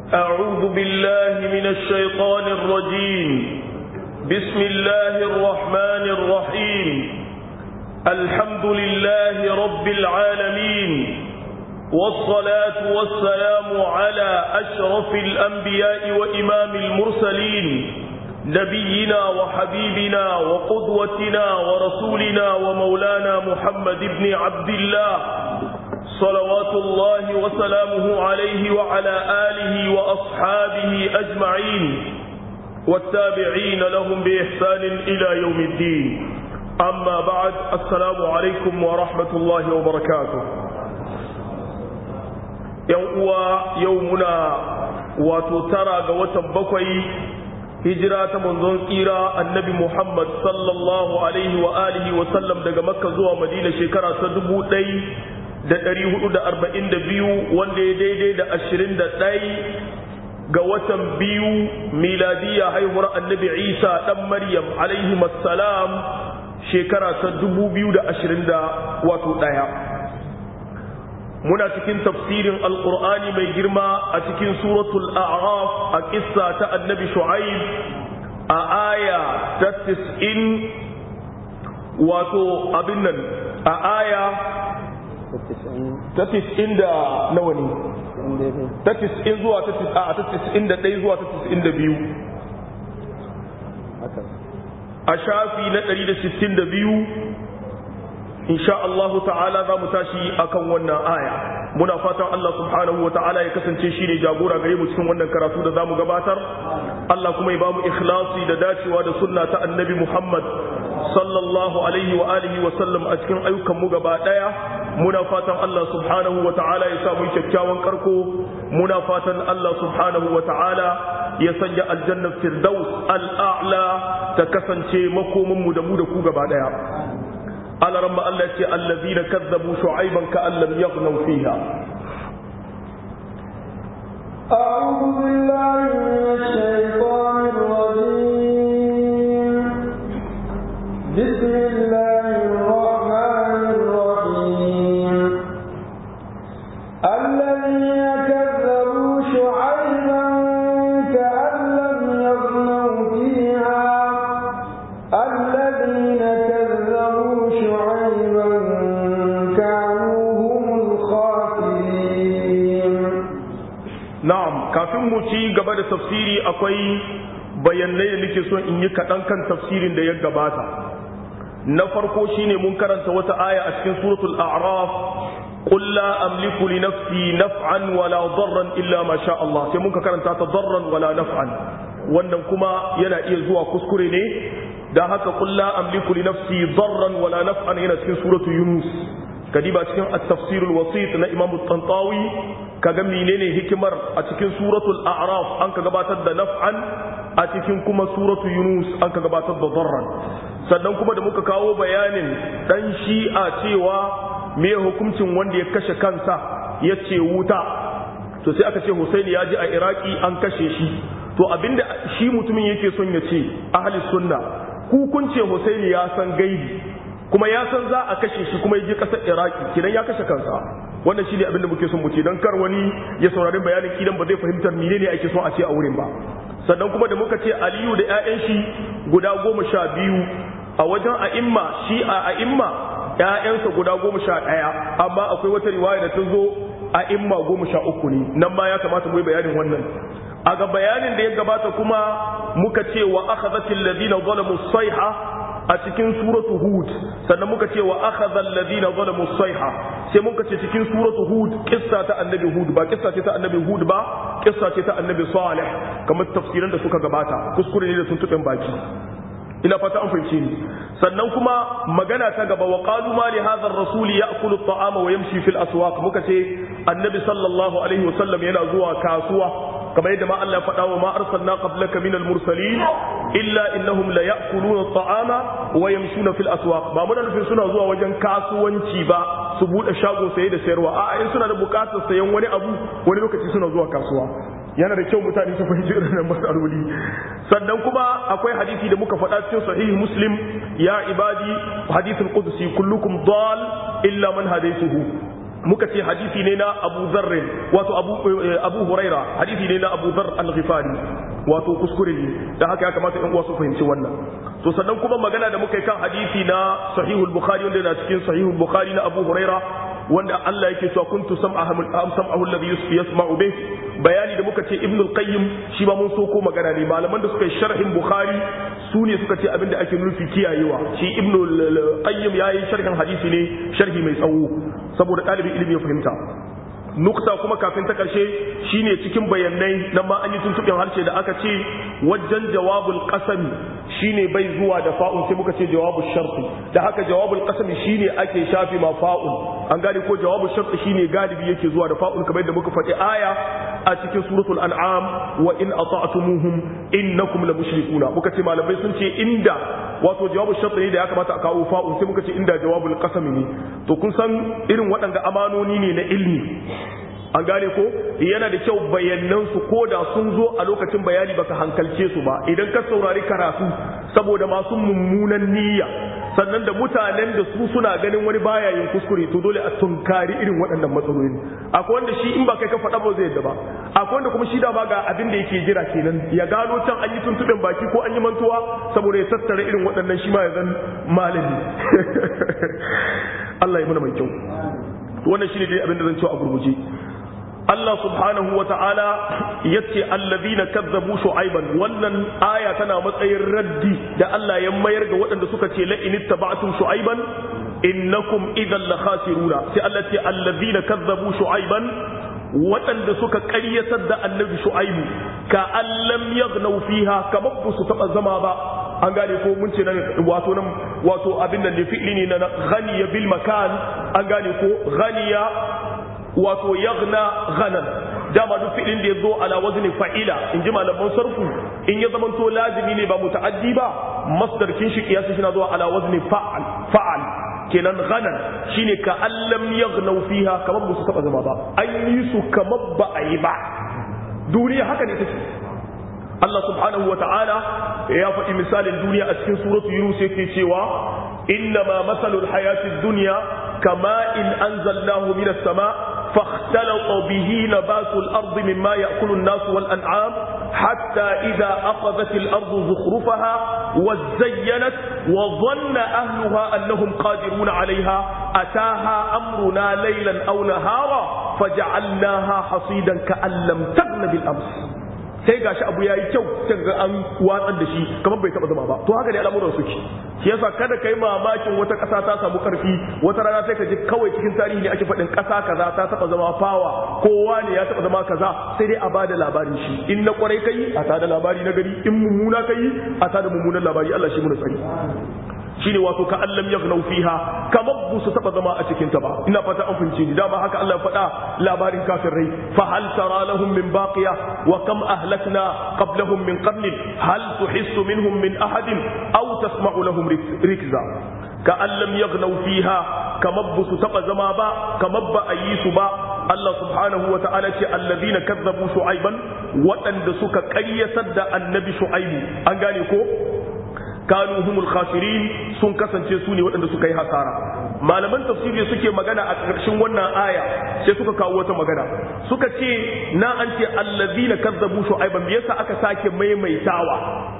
أعوذ بالله من الشيطان الرجيم بسم الله الرحمن الرحيم الحمد لله رب العالمين والصلاة والسلام على أشرف الأنبياء وإمام المرسلين نبينا وحبيبنا وقدوتنا ورسولنا ومولانا محمد بن عبد الله صلوات الله وسلامه عليه وعلى آله وأصحابه أجمعين والتابعين لهم بإحسان إلى يوم الدين أما بعد السلام عليكم ورحمة الله وبركاته يوم يومنا وتترى قوة بكوي hijira ta manzon tsira annabi Muhammad sallallahu alaihi wa alihi wa sallam daga makka zuwa madina shekara ta dubu ɗai da ɗari hudu da arba'in da biyu wanda ya daidai da ashirin da ɗai ga watan biyu miladiya haihuwar annabi isa ɗan maryam alaihi salam shekara ta dubu biyu da ashirin da wato ɗaya muna cikin tafsirin alkur'ani mai girma a cikin suratul a'raf a kissa ta annabi shu'aib a aya ta tis'in wato abin nan a aya ta tis'in da nawa ne ta tis'in zuwa ta tis'in da ɗaya zuwa ta tis'in da biyu a shafi na ɗari da sittin da biyu insha Allah ta'ala za mu tashi akan wannan aya muna fatan Allah subhanahu wa ta'ala ya kasance shi ne jagora gare mu cikin wannan karatu da zamu gabatar Allah kuma ya bamu ikhlasi da dacewa da sunna ta annabi Muhammad sallallahu alaihi wa alihi wa sallam a cikin ayyukan mu gaba daya muna fatan Allah subhanahu wa ta'ala ya sa mu kyakkyawan karko muna fatan Allah subhanahu wa ta'ala ya sanya aljannar firdaus al'a'la ta kasance makomin mu da mu da ku gaba daya على رب الله الذين كذبوا شعيبا كأن لم يغنوا فيها أعوذ بالله من الشيطان الرجيم بسم الله الرحمن الرحيم الذين كذبوا شعيبا كأن لم يغنوا فيها الذين كذبوا شعيبا كانوا هم الخاسرين na'am kafin mu ci gaba da tafsiri akwai bayanai da nake son in yi kaɗan kan tafsirin da ya gabata na farko shine mun karanta wata aya a cikin suratul a'raf qul la amliku li nafsi naf'an wala darran illa ma sha Allah sai muka karanta ta darran wala naf'an wannan kuma yana iya zuwa kuskure ne da haka qul la amliku li nafsi darran wala naf'an yana cikin suratul yunus kadiba cikin at-tafsir al-wasit na imam at-tantawi kaga menene hikimar a cikin suratul a'raf an ka gabatar da naf'an a cikin kuma suratul yunus an ka gabatar da darran sannan kuma da muka kawo bayanin dan shi'a cewa me hukuncin wanda ya kashe kansa ya ce wuta to sai aka ce Husaini ya ji a Iraki an kashe shi to abinda shi mutumin yake son ya ce ahli sunna ku kun ce Husaini ya san gaibi kuma ya san za a kashe shi kuma ya je kasar Iraki kidan ya kashe kansa wannan shine abin da muke son mu ce dan kar wani ya saurari bayanin kidan ba zai fahimtar menene ake son a ce a wurin ba sannan kuma da muka ce Aliyu da ƴaƴan shi guda goma sha biyu a wajen a'imma shi a a'imma ƴaƴansa guda goma sha ɗaya amma akwai wata riwaya da ta zo a'imma goma sha uku ne nan ma ya kamata mu yi bayanin wannan a ga bayanin da ya gabata kuma muka ce wa akhadhatil ladina zalamu sayha a cikin suratu hud sannan muka ce wa akhadha alladhina zalamu sayha sai muka ce cikin suratu hud kissa ta annabi hud ba kissa ce ta annabi hud ba kissa ce ta annabi salih kamar tafsiran da suka gabata kuskure ne da tuntuɓen baki ina fata an fahimce ni sannan kuma magana ta gaba wa qalu ma li hadha ar-rasuli ya'kulu at-ta'ama wa yamshi fil aswaq muka ce annabi sallallahu alaihi wasallam yana zuwa kasuwa kamar yadda ma Allah ya faɗa wa ma arsalna qablaka minal mursalin illa innahum la ya'kuluna at-ta'ama wa yamshuna fil aswaq ba muna nufin suna zuwa wajen kasuwanci ba su bude shago saye da sayarwa a'a in suna da bukatar sayan wani abu wani lokaci suna zuwa kasuwa yana da kyau mutane su fahimci irin matsaloli sannan kuma akwai hadisi da muka faɗa cikin sahihi muslim ya ibadi hadithul qudsi kullukum dal illa man hadaytuhu muka ce hadisi ne na Abu Dharr wato Abu Abu Huraira hadisi ne na Abu Dharr al-Ghifari wato kuskure ne da haka ya kamata ɗan uwa su fahimci wannan to sannan kuma magana da muka yi kan hadisi na Sahihul Bukhari wanda yana cikin Sahihul Bukhari na Abu Huraira wanda Allah yake cewa kuntu sam'ahu sam'ahu alladhi yasma'u bih bayani da muka ce Ibn al-Qayyim shi ba mun so ko magana ne malaman da suka yi sharhin Bukhari su ne suka ce abinda ake nufi kiyayewa shi Ibn al-Qayyim yayi sharhin hadisi ne sharhi mai tsawo saboda ɗalibin ilimi ya fahimta nukta kuma kafin ta ƙarshe shine cikin bayanai nan ma an yi tuntuɓin harshe da aka ce wajen jawabul qasami shine bai zuwa da fa'un sai muka ce jawabul sharti da haka jawabul qasami shine ake shafi ma fa'un an gane ko jawabul sharti shine galibi yake zuwa da fa'un kamar yadda muka faɗi aya a cikin suratul an'am wa in ata'tumuhum innakum la mushrikuna muka ce malamai sun ce inda wato jawabul sharti ne da ya kamata a kawo fa'un sai muka ce inda jawabul qasami ne to kun san irin waɗanda amanoni ne na ilmi an gane ko yana da kyau bayanan su ko da sun zo a lokacin bayani baka hankalce su ba idan ka saurari karatu saboda masu mummunan niyya sannan da mutanen da su suna ganin wani baya yin kuskure to dole a tunkari irin waɗannan matsaloli akwai wanda shi in ba kai ka faɗa ba zai yadda ba akwai wanda kuma shi da ba ga abin da yake jira kenan ya gano can an yi tuntuɓen baki ko an yi mantuwa saboda ya tattara irin waɗannan shi ma ya zan malami Allah ya muna mai kyau wannan shine dai abin da zan cewa a gurguje Allah subhanahu wa ta'ala ya ce allazina kazzabu shu'aiban wannan aya tana matsayin raddi da Allah ya mayar ga waɗanda suka ce la in ittaba'tum shu'aiban innakum idan la khasiruna sai Allah ce allazina kazzabu shu'aiban waɗanda suka ƙaryatar da annabi shu'aibu ka allam yaghnaw fiha kamar ba su taɓa zama ba an gane ko mun ce nan wato nan wato abin nan ne fi'li ne na ghaniya bil makan an gane ko ghaniya wato yaghna ghanan dama duk fi'lin da ya zo ala wazni fa'ila in ji malaman sarfu in ya zamanto lazimi ne ba muta'addi ba masdar kin shi kiyasi shi na zuwa ala wazni fa'al fa'al kenan ghanan shine ka allam yaghnaw fiha kamar ba su taba zama ba an yi su kamar ba a yi ba duniya haka ne take Allah subhanahu wa ta'ala ya faɗi misalin duniya a cikin suratu Yunus yake cewa innama masalul hayatid dunya kama in anzalnahu minas sama' فاختلط به نبات الأرض مما يأكل الناس والأنعام حتى إذا أخذت الأرض زخرفها وزينت وظن أهلها أنهم قادرون عليها أتاها أمرنا ليلا أو نهارا فجعلناها حصيدا كأن لم تغن بالأمس sai gashi abu yayi kyau sai ga an watsar da shi kamar bai taba zama ba to haka ne al'amuran suke shi yasa kada kai mamakin wata ƙasa ta samu karfi wata rana sai ka ji kawai cikin tarihi ne ake faɗin ƙasa kaza ta taba zama fawa kowa ne ya taba zama kaza sai dai a bada labarin shi in na kwarai kai a tada labari na gari in mummuna kai a tada mummunan labari Allah shi mu tsari shine wato ka allam yaghnau fiha kamar bu su taba zama a cikin ta ba ina fata an fahimce ni dama haka Allah ya faɗa labarin kafirai fa hal tara lahum min baqiya wa kam ahlakna qablahum min qarnin hal tuhissu minhum min ahadin aw tasma'u lahum rikza ka allam yaghnau fiha kamar bu su taba zama ba kamar ba a yi su ba Allah subhanahu wa ta'ala ce allazina kazzabu shu'aiban waɗanda suka ƙaryatar da annabi shu'aibu an gane ko kanu humul khasirin sun kasance su ne waɗanda suka yi hasara malaman tafsiri suke magana a ƙarshen wannan aya sai suka kawo wata magana suka ce na an ce allazina kazzabu shu'aiban me yasa aka sake maimaitawa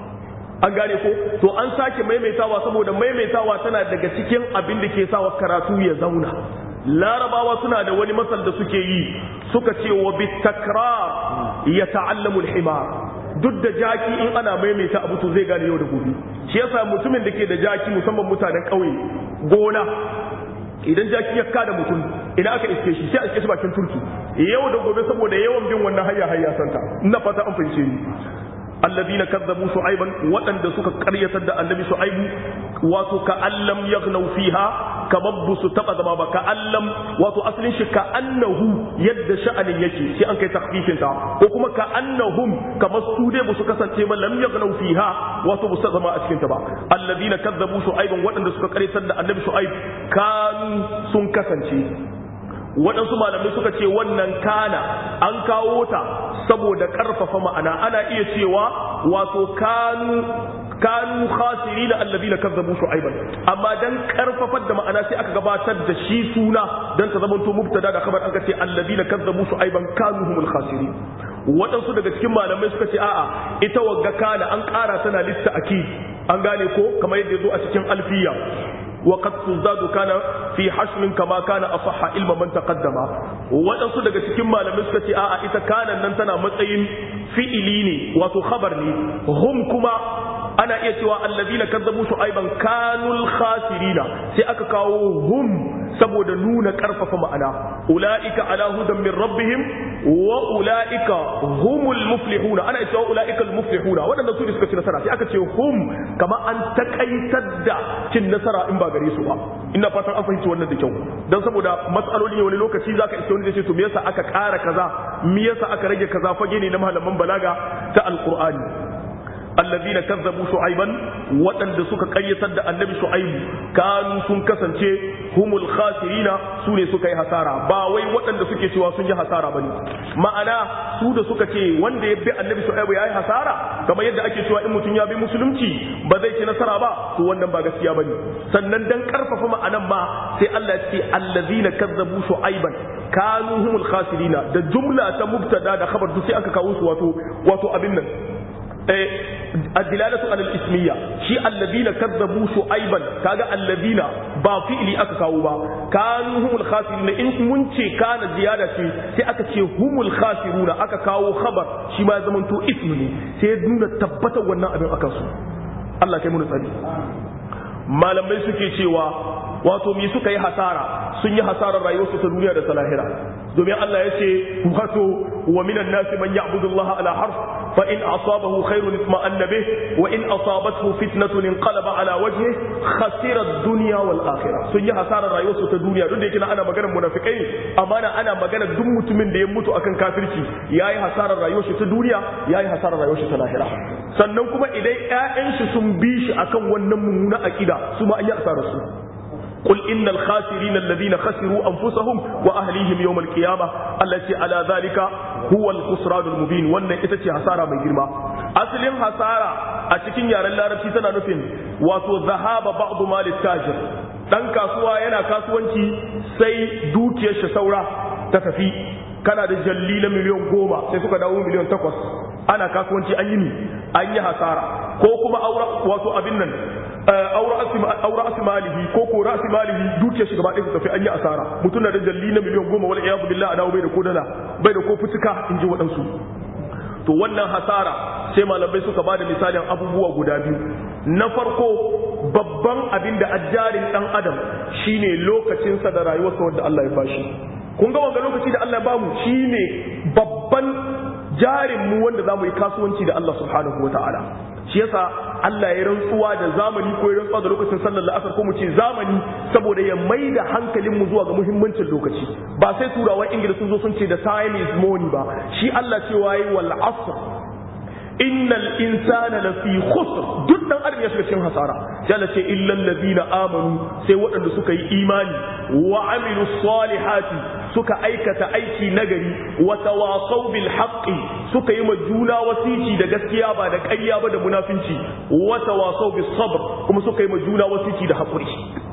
an gane ko to an sake maimaitawa saboda maimaitawa tana daga cikin abin da ke sawa karatu ya zauna larabawa suna da wani masal da suke yi suka ce wa bitakrar ya ta'allamu al-himar duk da jaki in ana maimaita abu to zai gane yau da gobe shi yasa mutumin da ke da jaki musamman mutanen ƙauye gona idan jaki ya kada mutum idan aka iske shi sai a iske shi bakin turki yau da gobe saboda yawan bin wannan hayya hayya santa ina fata an fahimce ni alladhina kazzabu shu'aiban waɗanda suka ƙaryatar da annabi shu'aibu wato ka allam yaghnaw fiha kamar bu su taba zama ba ka allam wato asalin shi ka annahu yadda sha'anin yake sai an kai takfifin ta ko kuma ka annahum kamar su dai bu su kasance ba lam yaghnaw fiha wato bu su zama a cikin ta ba alladhina kazzabu shu'aiban waɗanda suka ƙaryatar da annabi shu'aib kanu sun kasance waɗansu malamai suka ce wannan kana an kawo ta saboda ƙarfafa ma'ana ana iya cewa wato kanu kanu khasirina alladhina kazzabu shu'aiban amma dan karfafar da ma'ana sai aka gabatar da shi suna dan ta zamanto mubtada da khabar aka ce alladhina kazzabu shu'aiban kanu humul khasirin waɗansu daga cikin malamai suka ce a'a ita wagga kana an ƙara tana lissa aki an gane ko kamar yadda ya zo a cikin alfiya وقد تزداد كان في حشر كما كان أصح علم من تقدم waɗansu daga cikin malamai suka ce a'a ita kanan nan tana matsayin fi'ili ne wato khabar ne hum kuma ana iya cewa allazina kazzabu shu'aiban kanul khasirina sai aka kawo hum saboda nuna karfafa ma'ana ulaika ala hudan min rabbihim wa ulaika humul muflihuna ana cewa ulaika al muflihuna waɗanda su ne suka ci nasara sai aka ce hum kama an takaitar da cin nasara in ba gare su ba ina fatan an fahimci wannan da kyau dan saboda matsaloli ne wani lokaci zaka iske wani zai ce to me yasa aka ƙara kaza me yasa aka rage kaza fage ne na malaman balaga ta alqur'ani الذين كذبوا شعيبا waɗanda suka ƙayyatar da annabi shu'aibu kanu sun kasance humul khasirina su ne suka yi hasara ba wai waɗanda suke cewa sun yi hasara bane ma'ana su da suka ce wanda ya bi annabi shu'aibu ya yi hasara kamar yadda ake cewa in mutum ya bi musulunci ba zai ci nasara ba to wannan ba gaskiya bane sannan dan karfafa ma'anan ma sai Allah ya ce allazina kazzabu shu'aiban kanu humul khasirina da jumla ta mubtada da khabar duk sai aka kawo su wato wato abin nan الدلالة على الاسمية شيء الذين كذبوا شعيبا كاغا الذين با فعلي aka kawo ba kanu humul khasirun in mun ce kana ziyada ce sai aka ce humul khasiruna aka kawo khabar shi ma ya zama to ismi ne sai ya nuna tabbatar wannan abin akan su Allah kai mu tsari malamai suke cewa wato mi suka yi hasara sun yi hasarar rayuwarsu ta duniya da ta lahira domin Allah ya ce wato wa minan nasi man ya'budu Allah ala harf fa in asabahu khairun itma'anna bih wa in asabathu fitnatun inqalaba ala wajhihi khasira ad-dunya wal akhirah sun yi hasarar rayuwarsu ta duniya duk da yake ana maganar munafikai amma ana magana duk mutumin da ya mutu akan kafirci yayi hasarar rayuwarsa ta duniya yayi hasarar rayuwarsa ta lahira sannan kuma idan ƴaƴan shi sun bi shi akan wannan mummuna aqida su ma an yi hasarar su قل إن الخاسرين الذين خسروا أنفسهم وأهليهم يوم القيامة التي على ذلك هو الخسران المبين وأن إتتي حسارة من جرما أصل حسارة أتكين يا رلا ربسي تنا نفين واتو ذهاب بعض مال التاجر dan kasuwa yana kasuwanci sai dukiyar shi saura ta tafi kana da jalli na miliyan goma sai suka dawo miliyan takwas ana kasuwanci an yi ni an yi hasara ko kuma aura wato abin nan aura asimalihi ko ko rasimalihi dukiyar shi gaba ɗaya su tafi an yi asara mutum na da jalli na miliyan goma wal iyadu billah a dawo bai da ko dala bai da ko fitika in ji waɗansu to wannan hasara sai malamai suka ba da misalin abubuwa guda biyu na farko babban abin da ajjarin ɗan adam shine lokacinsa da rayuwarsa wanda Allah ya bashi kun ga wanga lokaci da Allah ya bamu shine babban jarin mu wanda zamu yi kasuwanci da Allah subhanahu wataala shi yasa Allah ya rantsuwa da zamani ko ya rantsuwa da lokacin sallar la'asar ko mu ce zamani saboda ya mai da hankalin mu zuwa ga muhimmancin lokaci ba sai turawan ingila sun zo sun ce da time is money ba shi Allah cewa yi wal asr innal insana lafi khusr duk dan adam ya shiga cikin hasara sai Allah ce illal ladina amanu sai waɗanda suka yi imani wa amilu salihati suka aikata aiki nagari wa tawasaw bil haqqi suka yi ma juna wasici da gaskiya ba da ƙarya ba da munafinci wa tawasaw bis sabr kuma suka yi ma juna wasici da haƙuri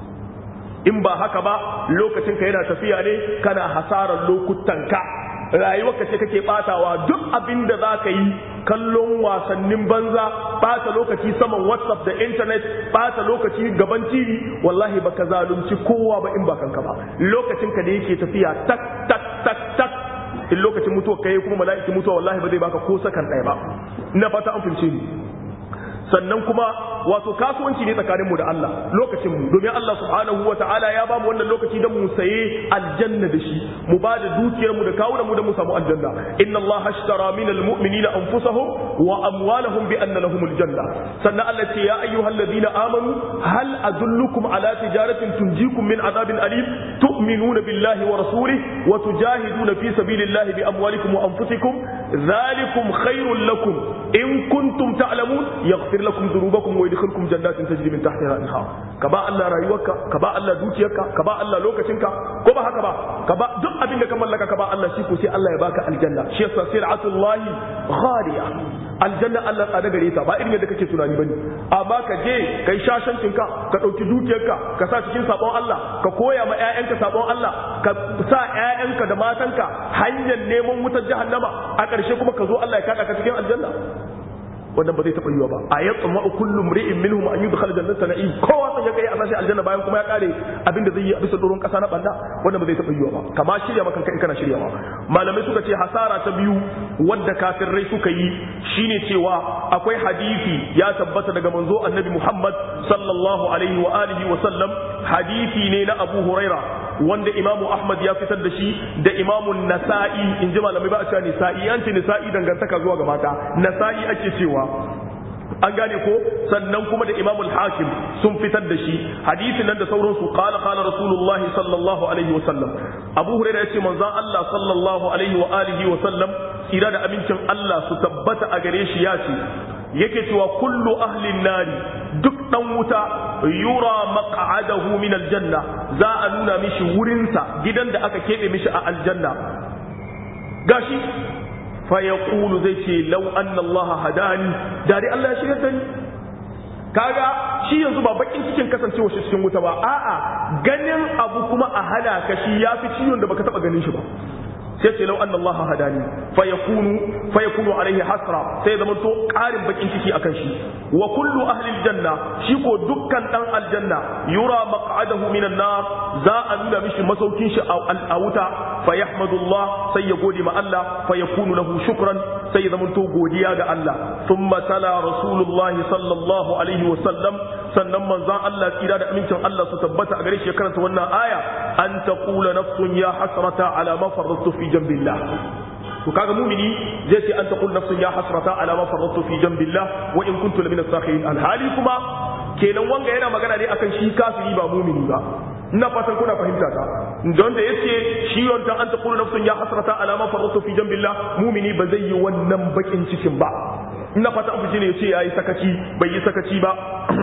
in ba haka ba lokacin ka yana tafiya ne kana hasarar lokutan ka rayuwarka ce kake batawa duk abin da za ka yi kallon wasannin banza bata lokaci saman whatsapp da internet bata lokaci gaban tv wallahi baka zalunci kowa ba in ba kanka ba lokacin ka da yake tafiya tak tak tak tak in lokacin mutuwa kai kuma mala'iki mutuwa wallahi ba zai baka ko sakan ɗaya ba ina fata an fahimce ni sannan kuma wato kasuwanci ne tsakanin mu da Allah lokacin mu domin Allah subhanahu wa ta'ala ya ba mu wannan lokaci don mu saye aljanna da shi mu ba da dukiyar mu da kawunan mu da mu samu aljanna inna Allah ashtara min almu'minina anfusahum wa amwalahum bi anna lahum aljanna sannan Allah ce ya ayyuhalladhina amanu hal adullukum ala tijaratin tunjikum min adabin alim tu'minuna billahi wa rasulihi wa tujahiduna fi sabilillahi bi amwalikum wa anfusikum dhalikum khairul lakum in kuntum ta'lamun yaghfir lakum dhunubakum wa yudkhilukum jannatin tajri min tahtiha al-anhar ka ba Allah rayuwarka ka ba Allah dukiyarka ka ba Allah lokacinka ko ba haka ba ka ba duk abin da ka mallaka ka ba Allah shi ko sai Allah ya baka aljanna shi yasa sir'atullahi ghaliya aljanna Allah tsada gare ta ba irin yadda kake tunani bane amma ka je kai shashancin ka ka dauki dukiyarka ka sa cikin sabon Allah ka koya ma ƴaƴanka sabon Allah ka sa ƴaƴanka da matanka hanyar neman wutar jahannama a ƙarshe kuma ka zo Allah ya kada ka cikin aljanna wannan ba zai taɓa yiwa ba a yatsa ma kullu mri'in minhum an yudkhal jannata na'im kowa sai ya kai a sashi aljanna bayan kuma ya kare abin da zai yi a bisa doron kasa na banda wannan ba zai taɓa yiwa ba kama shirya maka in kana shiryawa malamai suka ce hasara ta biyu wadda kafirai suka yi shine cewa akwai hadisi ya tabbata daga manzo annabi Muhammad sallallahu alaihi wa alihi wa sallam hadisi ne na Abu Huraira wanda imamu ahmad ya fitar da shi da imamu nasa'i in ji malamai ba a cewa nisa'i an ce nisa'i dangantaka zuwa ga mata nasa'i ake cewa an gane ko sannan kuma da imamu hakim sun fitar da shi hadisin nan da sauransu qala qala rasulullah sallallahu alaihi wa sallam abu hurairah yace manzon Allah sallallahu alaihi wa alihi wa sallam tsira da amincin Allah su tabbata a gare shi ya ce yake cewa kullu ahlin nari duk dan wuta yura maq'adahu min aljanna za a nuna mishi wurinsa gidan da aka kebe mishi a aljanna gashi fa yaqulu zai ce law anna Allah hadani dare Allah ya shirya ni kaga shi yanzu ba bakin cikin kasancewa shi cikin wuta ba a'a ganin abu kuma a hana ka shi yafi ciwon da baka taba ganin shi ba sai ce lau anna Allah hadani fa yakunu fa yakunu alaihi hasra sai zaman to karin bakin ciki akan shi wa kullu ahli aljanna shi ko dukkan dan aljanna yura maq'adahu minan nar za a nuna mishi masaukin shi a wuta fa yahmadullah sai ya gode ma Allah fa yakunu lahu shukran sai ya zaman to godiya ga Allah thumma tala rasulullahi sallallahu alaihi wa sallam sannan manzon Allah tsira da amincin Allah su tabbata a gare shi ya karanta wannan aya an taqula nafsun ya hasrata ala ma farrattu fi jambillah to kaga mumini zai ce an taqul nafsun ya hasrata ala ma farrattu fi jambillah wa in kuntu lamina sakhirin alhali kuma kenan wanga yana magana ne akan shi kafiri ba mumini ba ina fatan kuna fahimta ta don da yace shi yonta an taqul nafsun ya hasrata ala ma farrattu fi jambillah mumini ba zai yi wannan bakin cikin ba ina fata abu ne yace yayi sakaci bai yi sakaci ba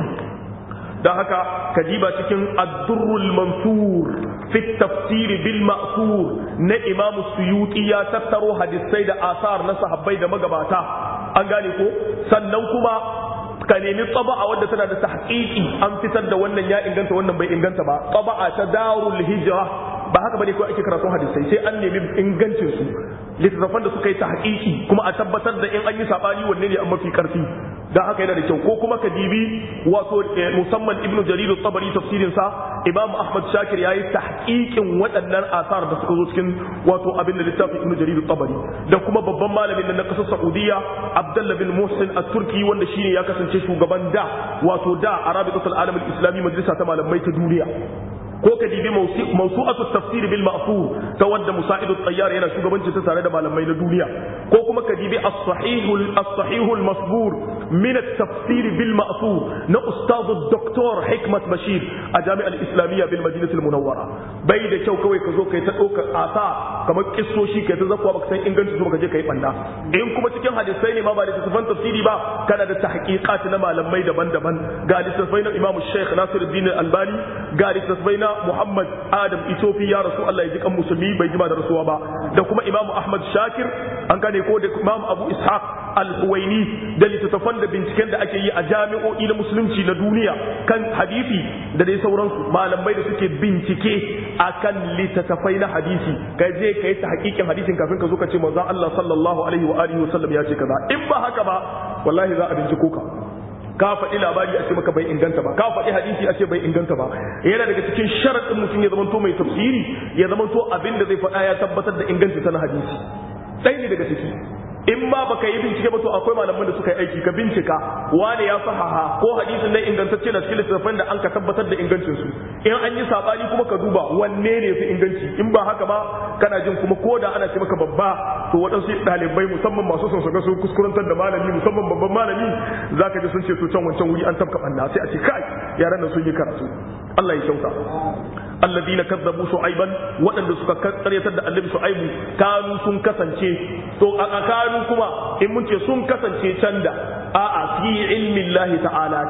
don haka kadiba cikin addurrul mansur fi tafsir bil ma'thur na imam suyuti ya tattaro hadisai da asar na sahabbai da magabata an gane ko sannan kuma ka nemi tsaba'a wadda tana da tahqiqi an fitar da wannan ya inganta wannan bai inganta ba tsaba'a ta darul hijra ba haka bane ko ake karatun hadisai sai an nemi ingancin su littattafan da suka yi tahqiqi kuma a tabbatar da in an yi sabani wanne ne an mafi karfi dan haka yana da kyau ko kuma ka dibi wato musamman ibn jarir at-tabari tafsirin sa imam ahmad shakir yayi tahqiqin waɗannan asar da suka zo cikin wato abin da littafin ibn jarir at-tabari da kuma babban malamin na kasar saudiya abdullah bin muhsin at-turki wanda shine ya kasance shugaban da wato da arabitul alam al-islami majalisa ta malamai ta duniya ko ka dibi mawsu'atu tafsir bil ma'thur ta wanda musa'idu tayyar yana shugabanci ta tare da malamai na duniya ko kuma ka dibi as-sahih as-sahih al-masbur min at-tafsir bil ma'thur na ustad doktor hikmat bashir a jami'a al-islamiyya bil madinah al-munawwara bai da kyau kawai ka zo kai ta ɗaukar asa kamar kissoshi kai ta zakwa baka san inganci su baka je kai banna in kuma cikin hadisai ne ma ba da tafsirin tafsiri ba kana da tahqiqat na malamai daban-daban ga littattafai na imamu sheikh nasiruddin al-albani ga littattafai na Muhammad Adam Itofi ya rasu Allah ya ji kan musulmi bai jima da rasuwa ba da kuma Imam Ahmad Shakir an gane ko da Imam Abu Ishaq Al-Huwaini da littattafan da binciken da ake yi a jami'o'i na musulunci na duniya kan hadisi da dai sauransu malamai da suke bincike akan littattafai na hadisi kai je kai ta hakikin hadisin kafin ka zo ka ce manzon Allah sallallahu alaihi wa alihi wa sallam ya ce kaza in ba haka ba wallahi za a binciko ka ka faɗi labari a ce maka bai inganta ba ka faɗi hadisi a ce bai inganta ba yana daga cikin sharaɗin mutum ya zamanto mai tafsiri ya zamanto abin da zai faɗa ya tabbatar da inganci na hadisi ɗaya ne daga ciki in ma baka yi bincike ba to akwai malaman da suka yi aiki ka bincika wane ya sahaha ko hadisin nan ingantacce na cikin littattafan da an ka tabbatar da ingancin su in an yi sabani kuma ka duba wanne ne fi inganci in ba haka ba kana jin kuma ko da ana ce maka babba to waɗansu ɗalibai musamman masu son su ga su kuskurantar da malami musamman babban malami zaka ji sun ce to can wancan wuri an tabka banna sai a ce kai yaran nan sun yi karatu Allah ya kyauta alladina kazzabu shu'aiban waɗanda suka karyatar da annabi shu'aibu kanu sun kasance to a kanu kuma in mun ce sun kasance can da a'a fi ilmin lahi ta'ala can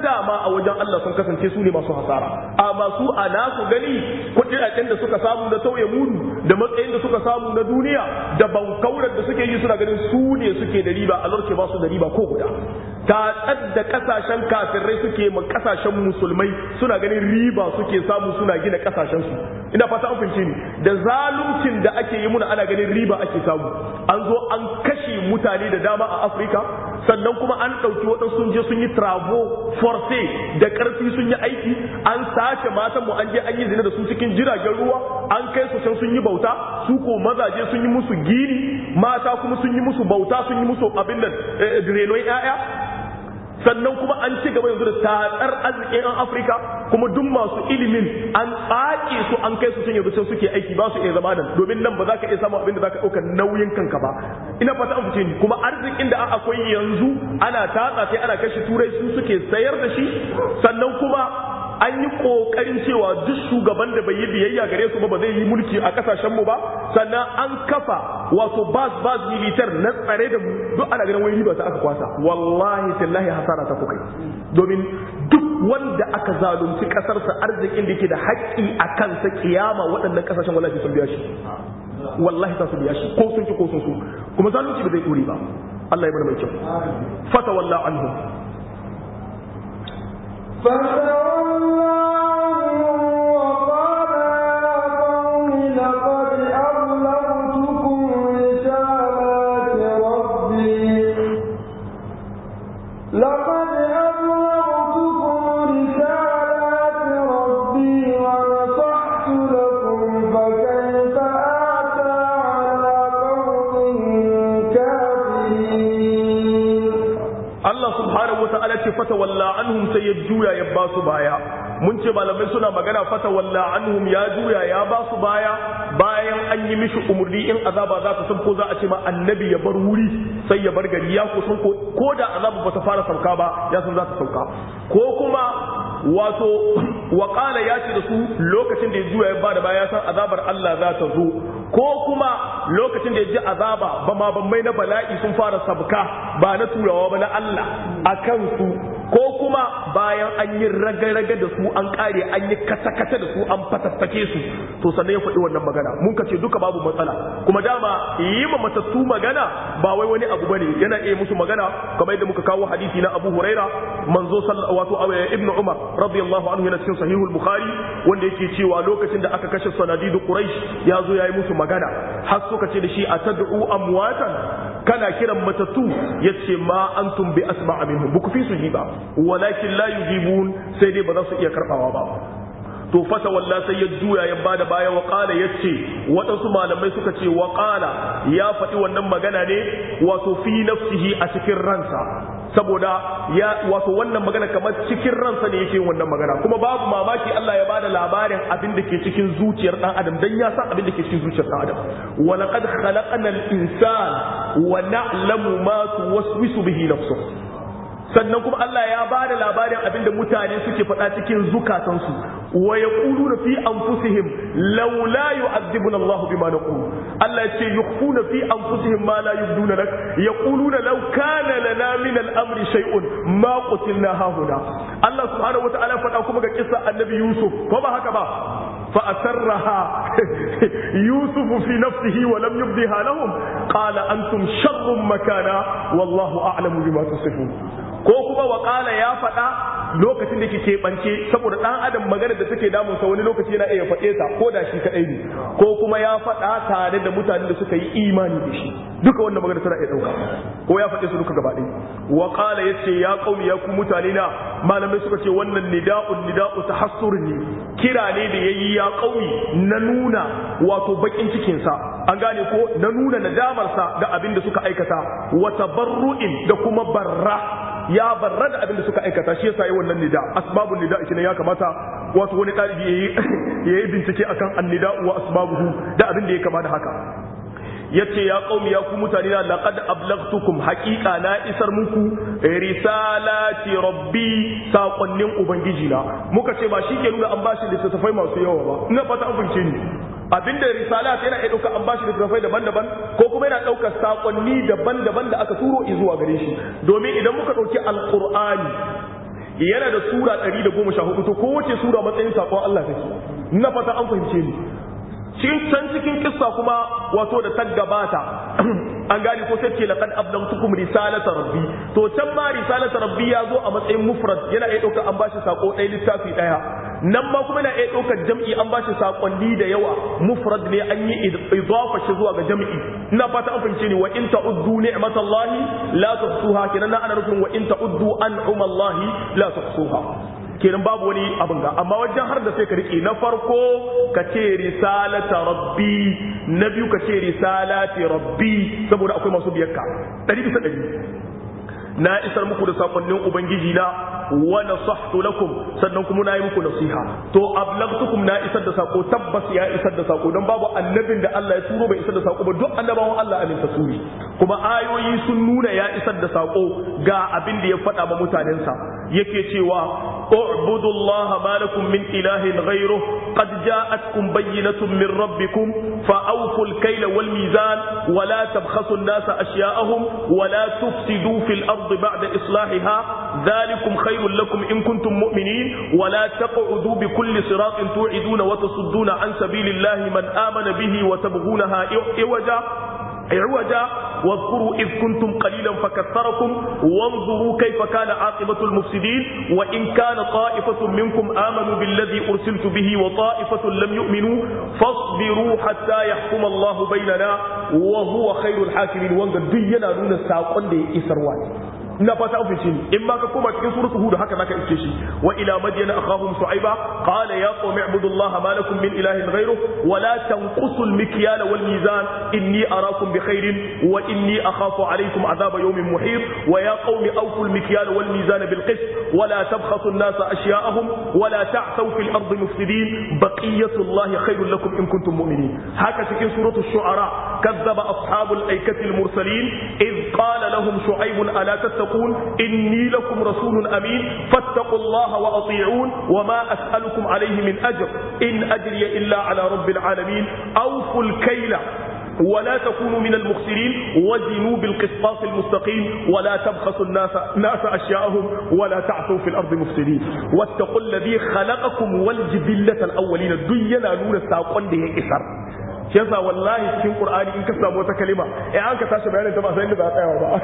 dama a wajen Allah sun kasance su ne masu hasara amma su a nasu gani kuɗaɗen da suka samu na tauye mudu da matsayin da suka samu na duniya da bankaurar da suke yi suna ganin su ne suke da riba a lorke ba su da riba ko guda tatsar da kasashen kafirai suke ma kasashen musulmai suna ganin riba suke samu suna gina kasashen su ina fata an fahimce ni da zaluncin da ake yi muna ana ganin riba ake samu an zo an kashe mutane da dama a afirka sannan kuma an ɗauki waɗansu sun je sun yi travo force da ƙarfi sun yi aiki an sace matanmu an je an yi zina da su cikin jiragen ruwa an kai su can sun yi bauta su ko mazaje sun yi musu gini mata kuma sun yi musu bauta sun yi musu abin da renon 'ya'ya sannan kuma an ci gaba yanzu da tatsar arzikin yan afirka kuma duk masu ilimin an tsake su an kai su sun yanzu can suke aiki ba su iya zama nan domin nan ba za ka iya samun abin da za ka ɗauka nauyin kanka ba ina fata an fice ni kuma arzikin da akwai yanzu ana tatsa sai ana kashe turai su suke sayar da shi sannan kuma an yi kokarin cewa duk shugaban da bai yi biyayya gare su ba ba zai yi mulki a kasashen mu ba sannan an kafa wato bas bas militar na tsare da mu duk ana ganin wani riba ta aka kwasa wallahi tallahi hasara ta kukai domin duk wanda aka zalunci kasarsa arzikin da yake da haƙƙi a kansa kiyama waɗannan kasashen wallahi sun biya shi wallahi ta su biya shi ko sun ci ko sun su kuma zalunci ba zai ɗore ba Allah ya bada mai kyau fata wallah anhum فتولى عنهم وقال يا قوم لقد أبلغتكم رسالات ربي لقد أبلغتكم رسالات ربي ونصحت لكم فكيف آتى على قوم كافرين Allah subhanahu wa ta'ala ce fata walla anhum sai ya juya ya ba su baya mun ce malamai suna magana fata walla anhum ya juya ya ba su baya bayan an yi mishi umurni in azaba za ta san ko za a ce ma annabi ya bar wuri sai ya bar gari ya ko san ko ko da azaba ba ta fara sauka ba ya san za ta sauka ko kuma wato waƙala ya ce da su lokacin da ya juya ya bada baya ya san azabar Allah za ta zo ko kuma lokacin da ya ji azaba ba ma mai na bala'i sun fara sabka ba na turawa ba na Allah a kansu ko kuma bayan an yi raga-raga da su an kare an yi kata-kata da su an fatattake su to sannan ya faɗi wannan magana mun ka ce duka babu matsala kuma dama yi ma matattu magana ba wai wani abu bane yana iya musu magana kamar yadda muka kawo hadisi na Abu Huraira manzo wato Ibn Umar radiyallahu anhu yana cikin sahihul Bukhari wanda yake cewa lokacin da aka kashe sanadidu Quraysh ya zo yayi musu magana har suka ce da shi atad'u amwatan kana kiran matattu yace ma antum bi asma'a minhum buku fi su ji ba walakin la yujibun sai dai ba za su iya karbawa ba to fata walla sai ya juya ya bada baya wa qala yace waɗansu malamai suka ce wa qala ya faɗi wannan magana ne wato fi nafsihi a cikin ransa saboda ya wato wannan magana kamar cikin ransa ne yake wannan magana kuma babu mamaki Allah ya bada labarin abin da ke cikin zuciyar dan adam dan ya san abin da ke cikin zuciyar dan adam wa laqad khalaqna al-insana wa na'lamu ma tuwaswisu bihi nafsuhu sannan kuma Allah ya ba da labarin abinda mutane suke faɗa cikin zukatansu wa yaquluna fi anfusihim laula yu'adhibuna Allah bima naqulu Allah yace yukhfuna fi anfusihim ma la yubduna lak yaquluna law kana lana min al-amri shay'un ma qutilna hahuna Allah subhanahu wata'ala faɗa kuma ga kissa annabi Yusuf ko ba haka ba فأسرها يوسف في نفسه ولم يبدها لهم قال أنتم شر مكانا والله أعلم بما تصفون ko kuma wakala ya faɗa lokacin da ke keɓance saboda ɗan adam magana da take damunsa wani lokaci yana iya faɗe ta ko da shi kaɗai ne ko kuma ya faɗa tare da mutanen da suka yi imani da shi duka wannan magana tana iya ɗauka ko ya faɗe su duka gaba ɗaya wakala ya ce ya ƙauni ya ku mutane na malamai suka ce wannan nida'un nida'u tahassur ne kira ne da yayi ya ƙauni na nuna wato bakin cikinsa an gane ko na nuna nadamarsa ga abin da suka aikata wa tabarru'in da kuma barra ya barra da abin da suka aikata shi yasa yi wannan nida asbabun nida shi ya kamata wato wani ɗalibi ya yi bincike akan annida wa asbabuhu da abin da ya kama da haka yace ya qaumi ya ku mutane na laqad ablaghtukum haqiqa na isar muku risalati rabbi sakonnin ubangiji na muka ce ba shi ke nuna an bashi littattafai masu yawa ba ina fata an fahimce ni abinda risalat yana iya ɗauka an bashi littattafai daban-daban ko kuma yana ɗaukar sakonni daban-daban da aka turo zuwa gare shi domin idan muka ɗauki alqur'ani yana da sura 114 to kowace sura matsayin sakon Allah take na fata an fahimce ni cikin can cikin kissa kuma wato da ta gabata an gane ko sai ce laqad ablamtukum risalata rabbi to can ma risalata rabbi ya zo a matsayin mufrad yana iya ɗaukar an bashi sako ɗaya littafi ɗaya nan ma kuma yana iya ɗaukar jam'i an bashi sakonni da yawa mufrad ne an yi idafa shi zuwa ga jam'i ina fata an fahimce ni wa in ta'uddu ni'matallahi la tuhsuha kenan ana nufin wa in ta'uddu an'umallahi la tuhsuha kenan babu wani abin ga amma wajen har da sai ka rike na farko ka ce risalata rabbi na biyu ka ce risalati rabbi saboda akwai masu biyarka ɗari bisa ɗari na isar muku da sakonnin ubangiji na wa nasahtu lakum sannan kuma na yi muku nasiha to ablagtukum na isar da sako tabbas ya isar da sako don babu annabin da Allah ya turo bai isar da sako ba duk annabawan Allah alinta su ne kuma ayoyi sun nuna ya isar da sako ga abin da ya faɗa ma mutanensa yake cewa اعبدوا الله ما لكم من إله غيره قد جاءتكم بينة من ربكم فأوفوا الكيل والميزان ولا تبخسوا الناس أشياءهم ولا تفسدوا في الأرض بعد إصلاحها ذلكم خير لكم إن كنتم مؤمنين ولا تقعدوا بكل صراط توعدون وتصدون عن سبيل الله من آمن به وتبغونها عوجا عوجا واذكروا إذ كنتم قليلا فكثركم وانظروا كيف كان عاقبة المفسدين وإن كان طائفة منكم آمنوا بالذي أرسلت به وطائفة لم يؤمنوا فاصبروا حتى يحكم الله بيننا وهو خير الحاكمين وانظر دينا نون الساقون دي إسروان ina fata an fice ni in ma ka koma cikin suratul hud haka zaka iske shi wa ila madyana akhahum shu'aiba qala ya qawmi ibudullaha ma lakum min ilahin ghayruh wa la tanqusul mikyala wal mizan inni arakum bi khairin wa inni akhafu alaykum adhaba yawmin muhit wa ya qawmi awfu al mikyala wal mizan bil qist wa la tabkhasu an-nasa ashya'ahum wa la ta'thaw fil ardi mufsidin baqiyatullahi khairul lakum in kuntum mu'minin haka cikin suratul shu'ara kazzaba ashabul aikati al mursalin id qala lahum shu'aib ala tattaqun تتقون إني لكم رسول أمين فاتقوا الله وأطيعون وما أسألكم عليه من أجر إن أجري إلا على رب العالمين أوفوا الكيل ولا تكونوا من المخسرين وزنوا بالقسطاس المستقيم ولا تبخسوا الناس ناس أشياءهم ولا تعثوا في الأرض مفسدين واتقوا الذي خلقكم والجبلة الأولين الدنيا نور الساقون ده إسر shi yasa wallahi cikin qur'ani in ka samu wata kalima eh an ka tashi bayanin ta ba sai inda za a tsaya ba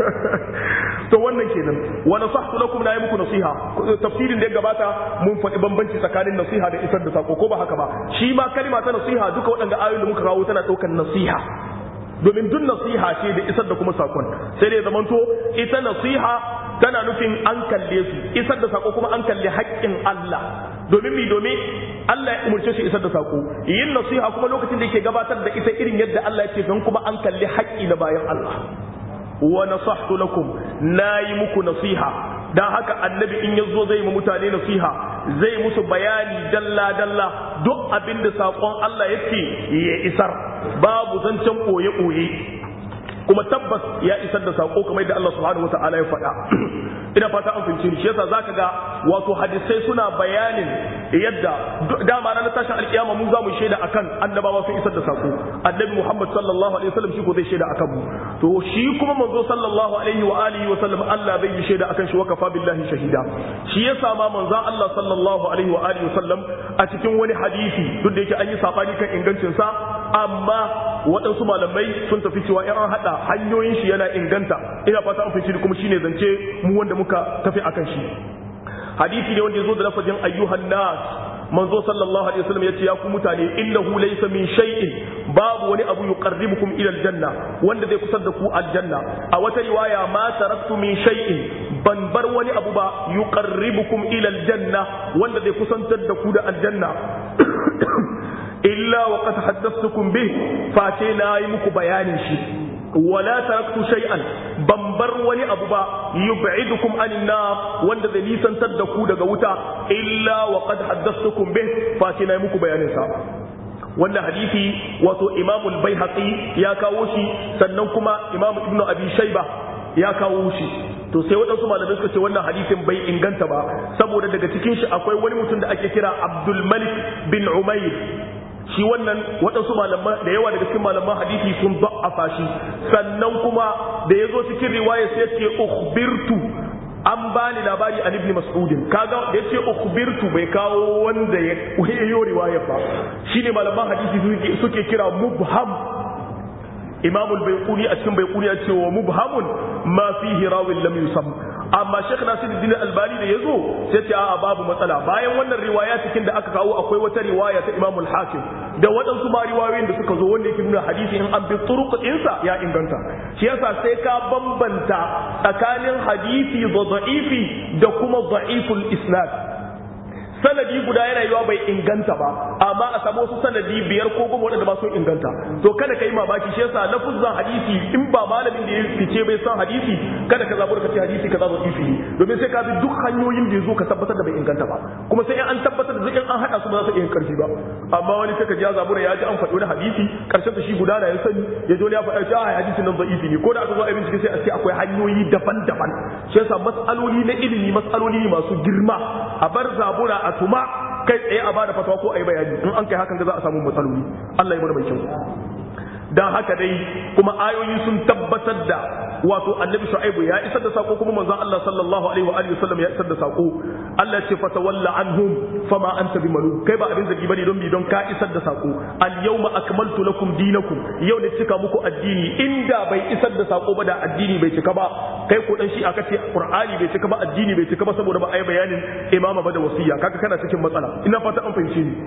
to wannan kenan wa nasahtu lakum na yi muku nasiha tafsirin da ya gabata mun faɗi bambanci tsakanin nasiha da isar da sako ko ba haka ba shi ma kalima ta nasiha duka waɗanda ayoyin da muka kawo tana ɗaukar nasiha domin duk nasiha ce da isar da kuma sakon sai dai zamanto ita nasiha tana nufin an kalle su isar da sako kuma an kalle haƙƙin Allah domin mi domin Allah ya umurce shi isar da sako yin nasiha kuma lokacin da yake gabatar da ita irin yadda Allah ya ce don kuma an kalli haƙƙi na bayan Allah wa nasahtu lakum nayi muku nasiha dan haka annabi in yazo zai mu mutane nasiha zai musu bayani dalla dalla duk abin da sakon Allah yake ya isar babu zancen koye koye kuma tabbas ya isar da sako kamar yadda Allah subhanahu wataala ya faɗa ina fata an fahimci ni shi yasa zaka ga wato hadisai suna bayanin yadda dama ranar tashin alkiyama mu za mu shaida akan annabawa sun isar da sako annabi Muhammad sallallahu alaihi wasallam shi ko zai shaida akan mu to shi kuma manzo sallallahu alaihi wa alihi wa sallam Allah zai yi shaida akan shi wa kafa billahi shahida shi yasa ma manzon Allah sallallahu alaihi wa alihi wa sallam a cikin wani hadisi duk da yake an yi sabani kan ingancin sa amma waɗansu malamai sun tafi cewa in an haɗa hanyoyin shi yana inganta ina fata an fahimci kuma shine zance mu wanda muka tafi akan shi hadisi ne wanda ya zo da lafazin ayyuhan nas manzo sallallahu alaihi wasallam yace ya ku mutane innahu laysa min shay'in babu wani abu yuqarribukum ila aljanna wanda zai kusar da ku aljanna a wata riwaya ma taraktu min shay'in ban bar wani abu ba yuqarribukum ila aljanna wanda zai kusantar da ku da aljanna illa wa qad haddathtukum bih face na yi muku bayanin shi wala taraktu shay'an ban bar wani abu ba yub'idukum anin nar wanda zai nisantar da ku daga wuta illa wa qad haddathtukum bih face na yi muku bayanin sa wannan hadisi wato Imam al-Baihaqi ya kawo shi sannan kuma Imam Ibn Abi Shayba ya kawo shi to sai waɗansu malamai suka ce wannan hadisin bai inganta ba saboda daga cikin shi akwai wani mutum da ake kira Abdul Malik bin Umayr shi wannan waɗansu malaman da yawa daga cikin malaman hadisi sun da'afa shi sannan kuma da ya zo cikin riwaya sai ce ukhbirtu an bani labari an ibn mas'udin kaga da yace ukhbirtu bai kawo wanda ya yayo riwaya ba shine malaman hadisi suke kira mubham imam al-bayquni a cikin bayquni ya ce wa mubhamun ma fihi rawin lam yusam amma Sheikh Nasiruddin Albani da yazo sai ce a'a babu matsala bayan wannan riwaya cikin da aka kawo akwai wata riwaya ta Imam al-Hakim da waɗansu ma riwayoyin da suka zo wanda yake nuna hadisi in an bi turuq ɗinsa ya inganta shi yasa sai ka bambanta tsakanin hadisi da da'ifi da kuma da'iful isnad sanadi guda yana yiwa bai inganta ba amma a samu wasu sanadi biyar ko goma waɗanda ba sun inganta to kada ka yi mamaki shi yasa lafuzan hadisi in ba malamin da ya fice bai san hadisi kada ka zaɓi ka ce hadisi ka zaɓi ifi domin sai ka bi duk hanyoyin da ya zo ka tabbatar da bai inganta ba kuma sai an tabbatar da in an haɗa su ba za su iya karfi ba amma wani sai ka ji ya zabura ya ji an faɗi wani hadisi karshen ta shi guda da ya sani ya zo ya faɗa shi a hadisin nan da'ifi ne ko da aka zo a bincike sai a ce akwai hanyoyi daban-daban shi yasa mas'aloli na ilimi mas'aloli masu girma a bar zabura a tuma kai tsaye a bada fatawa ko a yi bayani in an kai hakan ga za a samu matsaloli Allah ya mana mai kyau dan haka dai kuma ayoyi sun tabbatar da wato annabi shu'aibu ya isar da sako kuma manzon Allah sallallahu alaihi wa alihi wasallam ya isar da sako Allah ce fatawalla anhum fama anta bimalu kai ba abin zagi bane don bi don ka isar da sako al yawma akmaltu lakum dinakum yau ne cika muku addini inda bai isar da sako ba da addini bai cika ba kai ko dan shi aka ce qur'ani bai cika ba addini bai cika ba saboda ba a yi bayanin imama ba da wasiya kaga kana cikin matsala ina fata an fahimce ni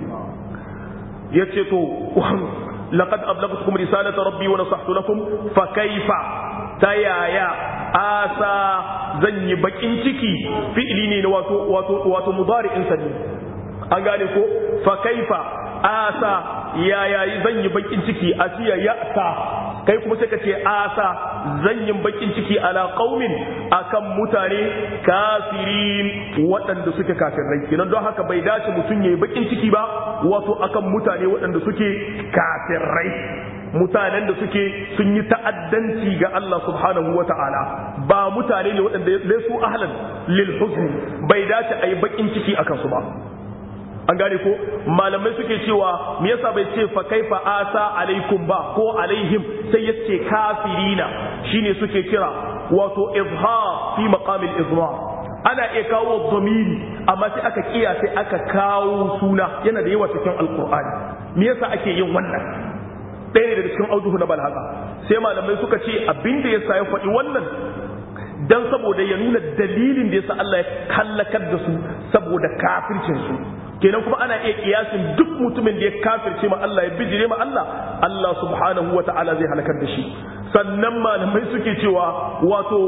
yace to laqad ablagtukum risalata rabbi wa nasahtu lakum fa kaifa ta yaya asa zan yi bakin ciki fi'ili ne na wato wato wato mudari'in sa ne an gane ko fa kaifa asa yaya zan yi bakin ciki asiya ya'sa kai kuma sai ka ce asa zan yi bakin ciki ala qaumin akan mutane kafirin waɗanda suke kafirai kenan don haka bai dace mutum yayi bakin ciki ba wato akan mutane waɗanda suke kafirai mutanen da suke sun yi ta'addanci ga Allah subhanahu wa ta'ala ba mutane ne waɗanda laisu ahlan lil huzni bai dace a yi bakin ciki akan su ba an gane ko malamai suke cewa me yasa bai ce fa kaifa asa alaikum ba ko alaihim sai ya ce kafirina shine suke kira wato izhar fi maqamil izhar ana iya kawo dhamiri amma sai aka kiya sai aka kawo suna yana da yawa cikin alqur'ani me yasa ake yin wannan ɗaya ne daga cikin auduhu na balhaka sai malamai suka ce abin da yasa ya faɗi wannan dan saboda ya nuna dalilin da yasa Allah ya kallakar da su saboda kafircin su kenan kuma ana iya kiyasin duk mutumin da ya kafirce ma Allah ya bijire ma Allah Allah subhanahu wa ta'ala zai halakar da shi sannan malamai suke cewa wato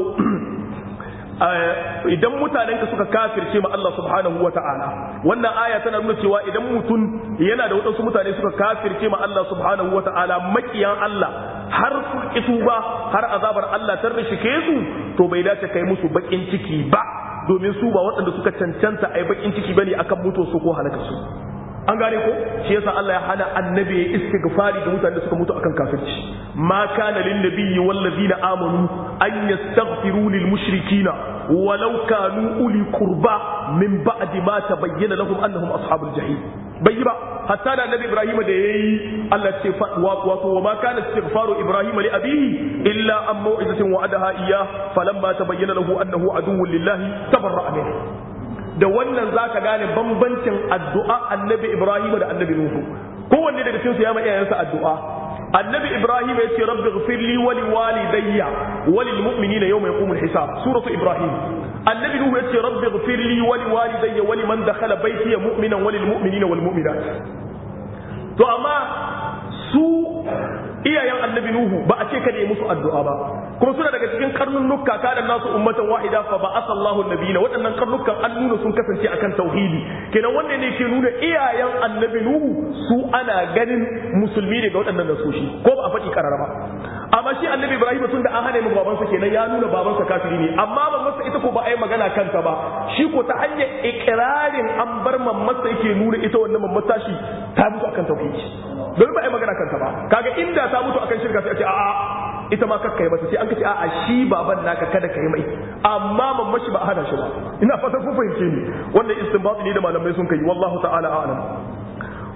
idan mutanen ka suka kafirce ma Allah subhanahu wa ta'ala wannan aya tana nuna cewa idan mutum yana da waɗansu mutane suka kafirce ma Allah subhanahu wa ta'ala makiyan Allah har su ki ba har azabar Allah ta rishike su to bai dace kai musu bakin ciki ba domin su ba waɗanda suka cancanta a yi bakin ciki bane akan mutu su ko halaka su an gane ko shi yasa Allah ya hana annabi ya istighfari ga mutanen da suka mutu akan kafirci ma kana lin nabiyyi wal ladina amanu an yastaghfiru lil mushrikina walau kanu uli qurba min ba'di ma tabayyana lahum annahum ashabul jahim bai yi ba hatta da annabi ibrahim da yayi Allah ce wato wa ma kana istighfaru ibrahim li abihi illa an mau'izatin wa'adaha iyyah falamma tabayyana lahu annahu aduwwun lillahi tabarra'a minhu da wannan zaka gane bambancin addu'a annabi ibrahim da annabi nuhu kowanne daga cikin su ya ma iyayensa addu'a annabi ibrahim ya ce rabbi ghfirli wa li walidayya wa lil mu'minina yawma yaqumul hisab suratu ibrahim annabi nuhu ya ce rabbi ghfirli wa li walidayya wa liman dakhala baytiya mu'minan wa lil mu'minina wal mu'minat to amma su iyayen annabi nuhu ba a ce kada yi musu addu'a ba kuma suna daga cikin karnunnuka kada nasu ummatan wahida fa ba asallahu nabiyina waɗannan karnukan an nuna sun kasance akan tauhidi kenan wannan ne ke nuna iyayen annabi nuhu su ana ganin musulmi ne ga waɗannan nasoshi ko ba a faɗi karara ba amma shi annabi ibrahim tun da an hana mu babansa kenan ya nuna babansa kafiri ne amma mamansa ita ko ba a yi magana kanta ba shi ko ta hanyar ikirarin an bar mamansa yake nuna ita wannan mamata shi ta mutu akan tauhidi don ba a yi magana kanta ba kaga inda ta mutu akan shirka sai a ce a'a ita ma kakka yi mata sai an ka ce a'a shi baban naka kada ka yi mai amma mamma shi ba a hana shi ba ina fatan kun fahimce ni wannan istinbat ne da malamai sun kai wallahu ta'ala a'lam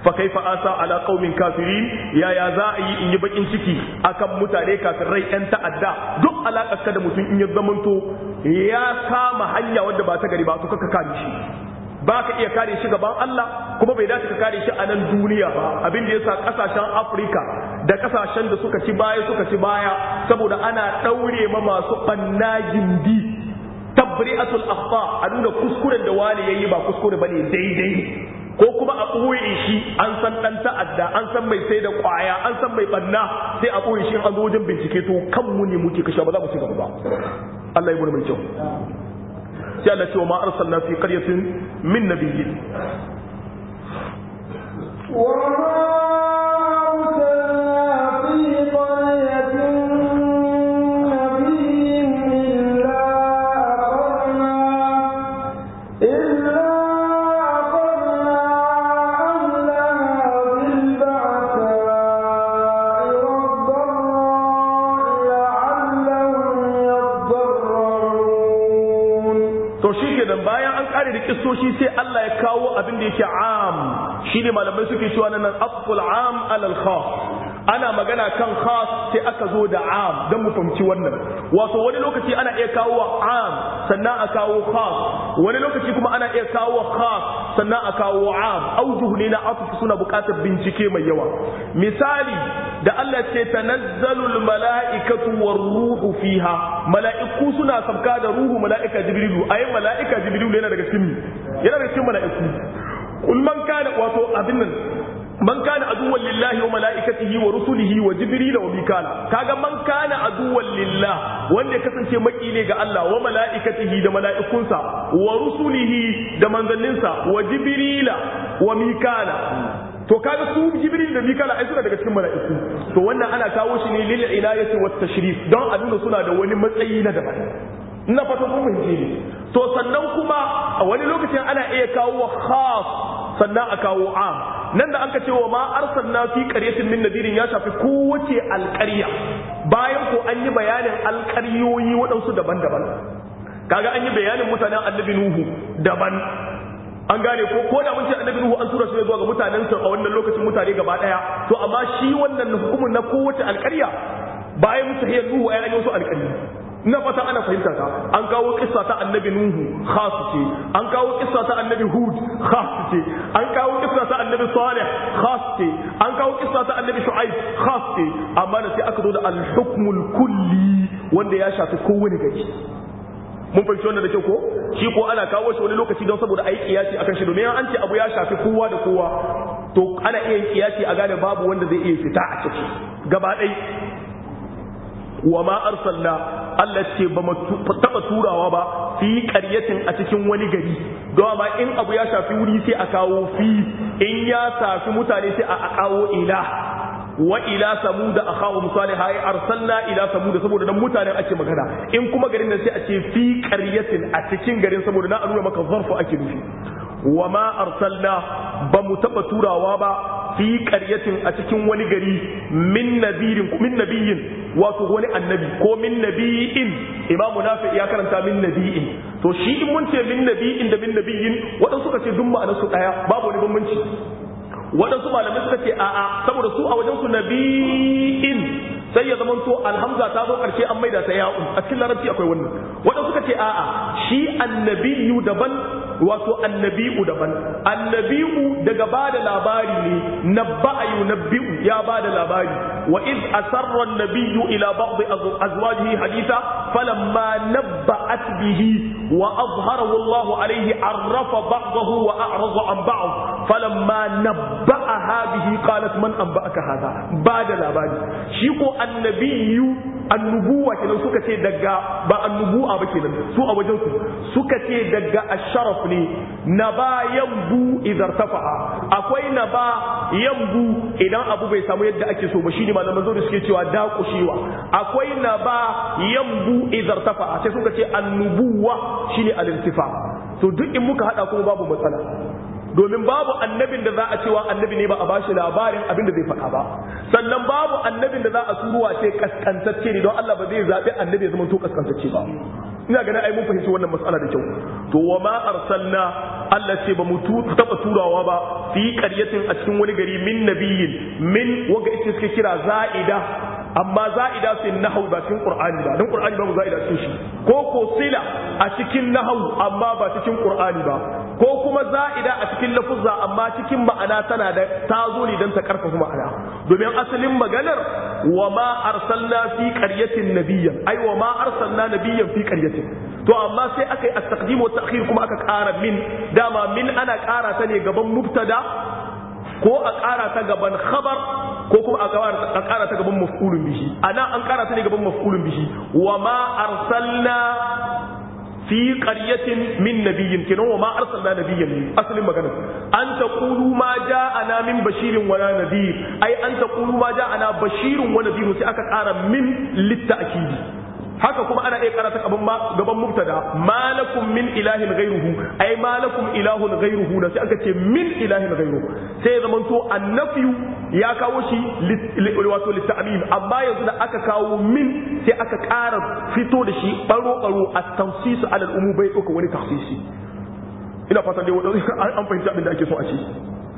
fa kaifa asa ala qaumin kafirin yaya za a yi in yi bakin ciki akan mutane kafirai yan ta'adda duk alakar ka da mutum in ya zamanto ya kama hanya wadda ba ta gari ba to kaka kare shi ba ka iya kare shi gaban Allah kuma bai dace ka kare shi a nan duniya ba abin da yasa kasashen Afirka da kasashen da suka ci baya suka ci baya saboda ana daure ma masu banna gindi tabri'atul akhta a nuna kuskuren da wani yayi ba kuskure bane daidai ko kuma a ɓoye shi an san ɗan ta'adda an san mai sai da ƙwaya an san mai ɓanna sai a ɓoye shi an zo wajen bincike to kanmu ne muke kashe ba za mu ci gaba ba Allah ya mai kyau sai Allah ce wa ma arsalna fi qaryatin min nabiyyin kistoshi sai Allah ya kawo abin da yake am shine malamai suke cewa nan aful am alal khas ana magana kan khas sai aka zo da am don mu fahimci wannan wato wani lokaci ana iya kawo am sannan a kawo khas wani lokaci kuma ana iya kawo khas sannan a kawo am aujuh ne na afu suna buƙatar bincike mai yawa misali da Allah ce tanazzalul mala'ikatu war ruhu fiha mala'iku suna sabka da ruhu mala'ika jibrilu ayi mala'ika jibrilu yana daga cikin yana daga cikin mala'iku kul man kana wato abin nan man kana aduwwan lillahi wa mala'ikatihi wa rusulihi wa jibril wa mikala kaga man kana aduwwan lillah wanda ya kasance maki ne ga Allah wa mala'ikatihi da mala'ikunsa wa rusulihi da manzanninsa wa jibrila wa mikala to kaga su jibril da mikala ai suna daga cikin mala'iku to wannan ana kawo shi ne lil inayati wat tashrif don a nuna suna da wani matsayi na daban ina fatan kun fahimce ne to sannan kuma a wani lokacin ana iya kawo khas sannan a kawo am nan da anka ce wa ma arsalna fi qaryatin min nadirin ya shafi kowace alƙarya bayan ko an yi bayanin alƙaryoyi waɗansu daban-daban kaga an yi bayanin mutanen annabi nuhu daban an gane ko ko da mun ce annabi nuhu an tura shi zuwa ga mutanen sa a wannan lokacin mutane gaba daya to amma shi wannan hukumin na kowace alƙarya bayan mutahiyar nuhu ai an yi wasu alƙarya ina fata ana fahimta ta an kawo kissa ta annabi nuhu khas ce an kawo kissa ta annabi hud khas ce an kawo kissa ta annabi salih khas ce an kawo kissa ta annabi shu'aib khas ce amma da sai aka zo da al-hukmul kulli wanda ya shafi kowane gari mun fahimci wannan da kyau ko shi ko ana kawo shi wani lokaci don saboda ayi kiyasi akan shi domin an ce abu ya shafi kowa da kowa to ana iya yin kiyasi a gane babu wanda zai iya fita a ciki gaba ɗaya wa ma arsalna Allah ce ba mu taba turawa ba fi qaryatin a cikin wani gari don amma in abu ya shafi wuri sai a kawo fi in ya shafi mutane sai a kawo ila wa ila samuda akhahum salih ay arsalna ila samuda saboda nan mutanen ake magana in kuma garin nan sai a ce fi qaryatin a cikin garin saboda na nuna maka zarfu ake nufi wa ma arsalna ba mu taba turawa ba fi qaryatin a cikin wani gari min nabirin min nabiyin wato wani annabi ko min nabiyin imamu nafi ya karanta min nabiyin to shi in mun ce min nabiyin da min nabiyin waɗansu suka ce duk ma'anar su ɗaya babu wani bambanci waɗansu malamai suka ce a'a saboda su a wajen su nabiyin sai ya zama to alhamza ta zo karshe an maida ta ya'u a cikin larabci akwai wannan waɗansu suka ce a'a shi annabiyu daban wato annabi'u daban annabi'u daga ba da labari ne nabba'a yunabbi'u ya ba da labari wa iz asarra an-nabiyyu ila ba'd azwajihi haditha falamma nabba'at bihi wa azharahu Allahu alayhi arrafa ba'dahu wa a'rada an ba'd falamma nabba'aha bihi qalat man anba'aka hadha ba da labari shi ko annabiyyu annubuwa kenan suka ce daga ba annubuwa ba kenan su a wajen su suka ce daga asharaf ne na ba yambu idan tafa'a akwai na ba yambu idan abu bai samu yadda ake so ba shine malaman zo da suke cewa dakushewa akwai na ba yambu idan tafa'a sai suka ce annubuwa shine al-irtifa to duk in muka hada kuma babu matsala domin babu annabin da za a cewa annabi ne ba a bashi labarin abin da zai faɗa ba sannan babu annabin da za a turuwa ce kaskantacce ne don Allah ba zai zaɓi annabi ya zama to kaskantacce ba ina ganin ai mun fahimci wannan mas'ala da kyau to wa ma arsalna Allah ce ba mu taba turawa ba fi qaryatin a cikin wani gari min nabiyyin min waga ita suke kira za'ida amma za'ida fi nahwu ba cikin qur'ani ba dan qur'ani babu za'ida cikin shi ko ko sila a cikin nahwu amma ba cikin qur'ani ba ko kuma za'ida a cikin lafuzza amma cikin ma'ana tana da ta zo ne dan ta karfafa ma'ana domin asalin maganar wa ma arsalna fi qaryatin nabiyyan ai wa ma arsalna nabiyyan fi qaryatin to amma sai aka yi at-taqdim wa ta'khir kuma aka ƙara min dama min ana ƙara ta ne gaban mubtada ko a ƙara ta gaban khabar ko kuma a ƙara ta gaban maf'ulun bihi ana an ƙara ta ne gaban maf'ulun bihi wa ma arsalna fi qaryatin min nabiyyin kenan wa ma arsalna nabiyyan asalin magana an taqulu ma ja'ana min bashirin wala nadhir ai an taqulu ma ja'ana bashirun wa nadhir sai aka ƙara min litta'kidi haka kuma ana iya karata gaban gaban mubtada malakum min ilahin ghayruhu ay malakum ilahun ghayruhu da sai aka ce min ilahin ghayruhu sai ya zamanto annafiyu ya kawo shi wato litta'mim amma yanzu da aka kawo min sai aka ƙara fito da shi baro baro at-tansis ala al-umum bai dauka wani takhsisi ina fatan dai an fahimci abin da ake so a ce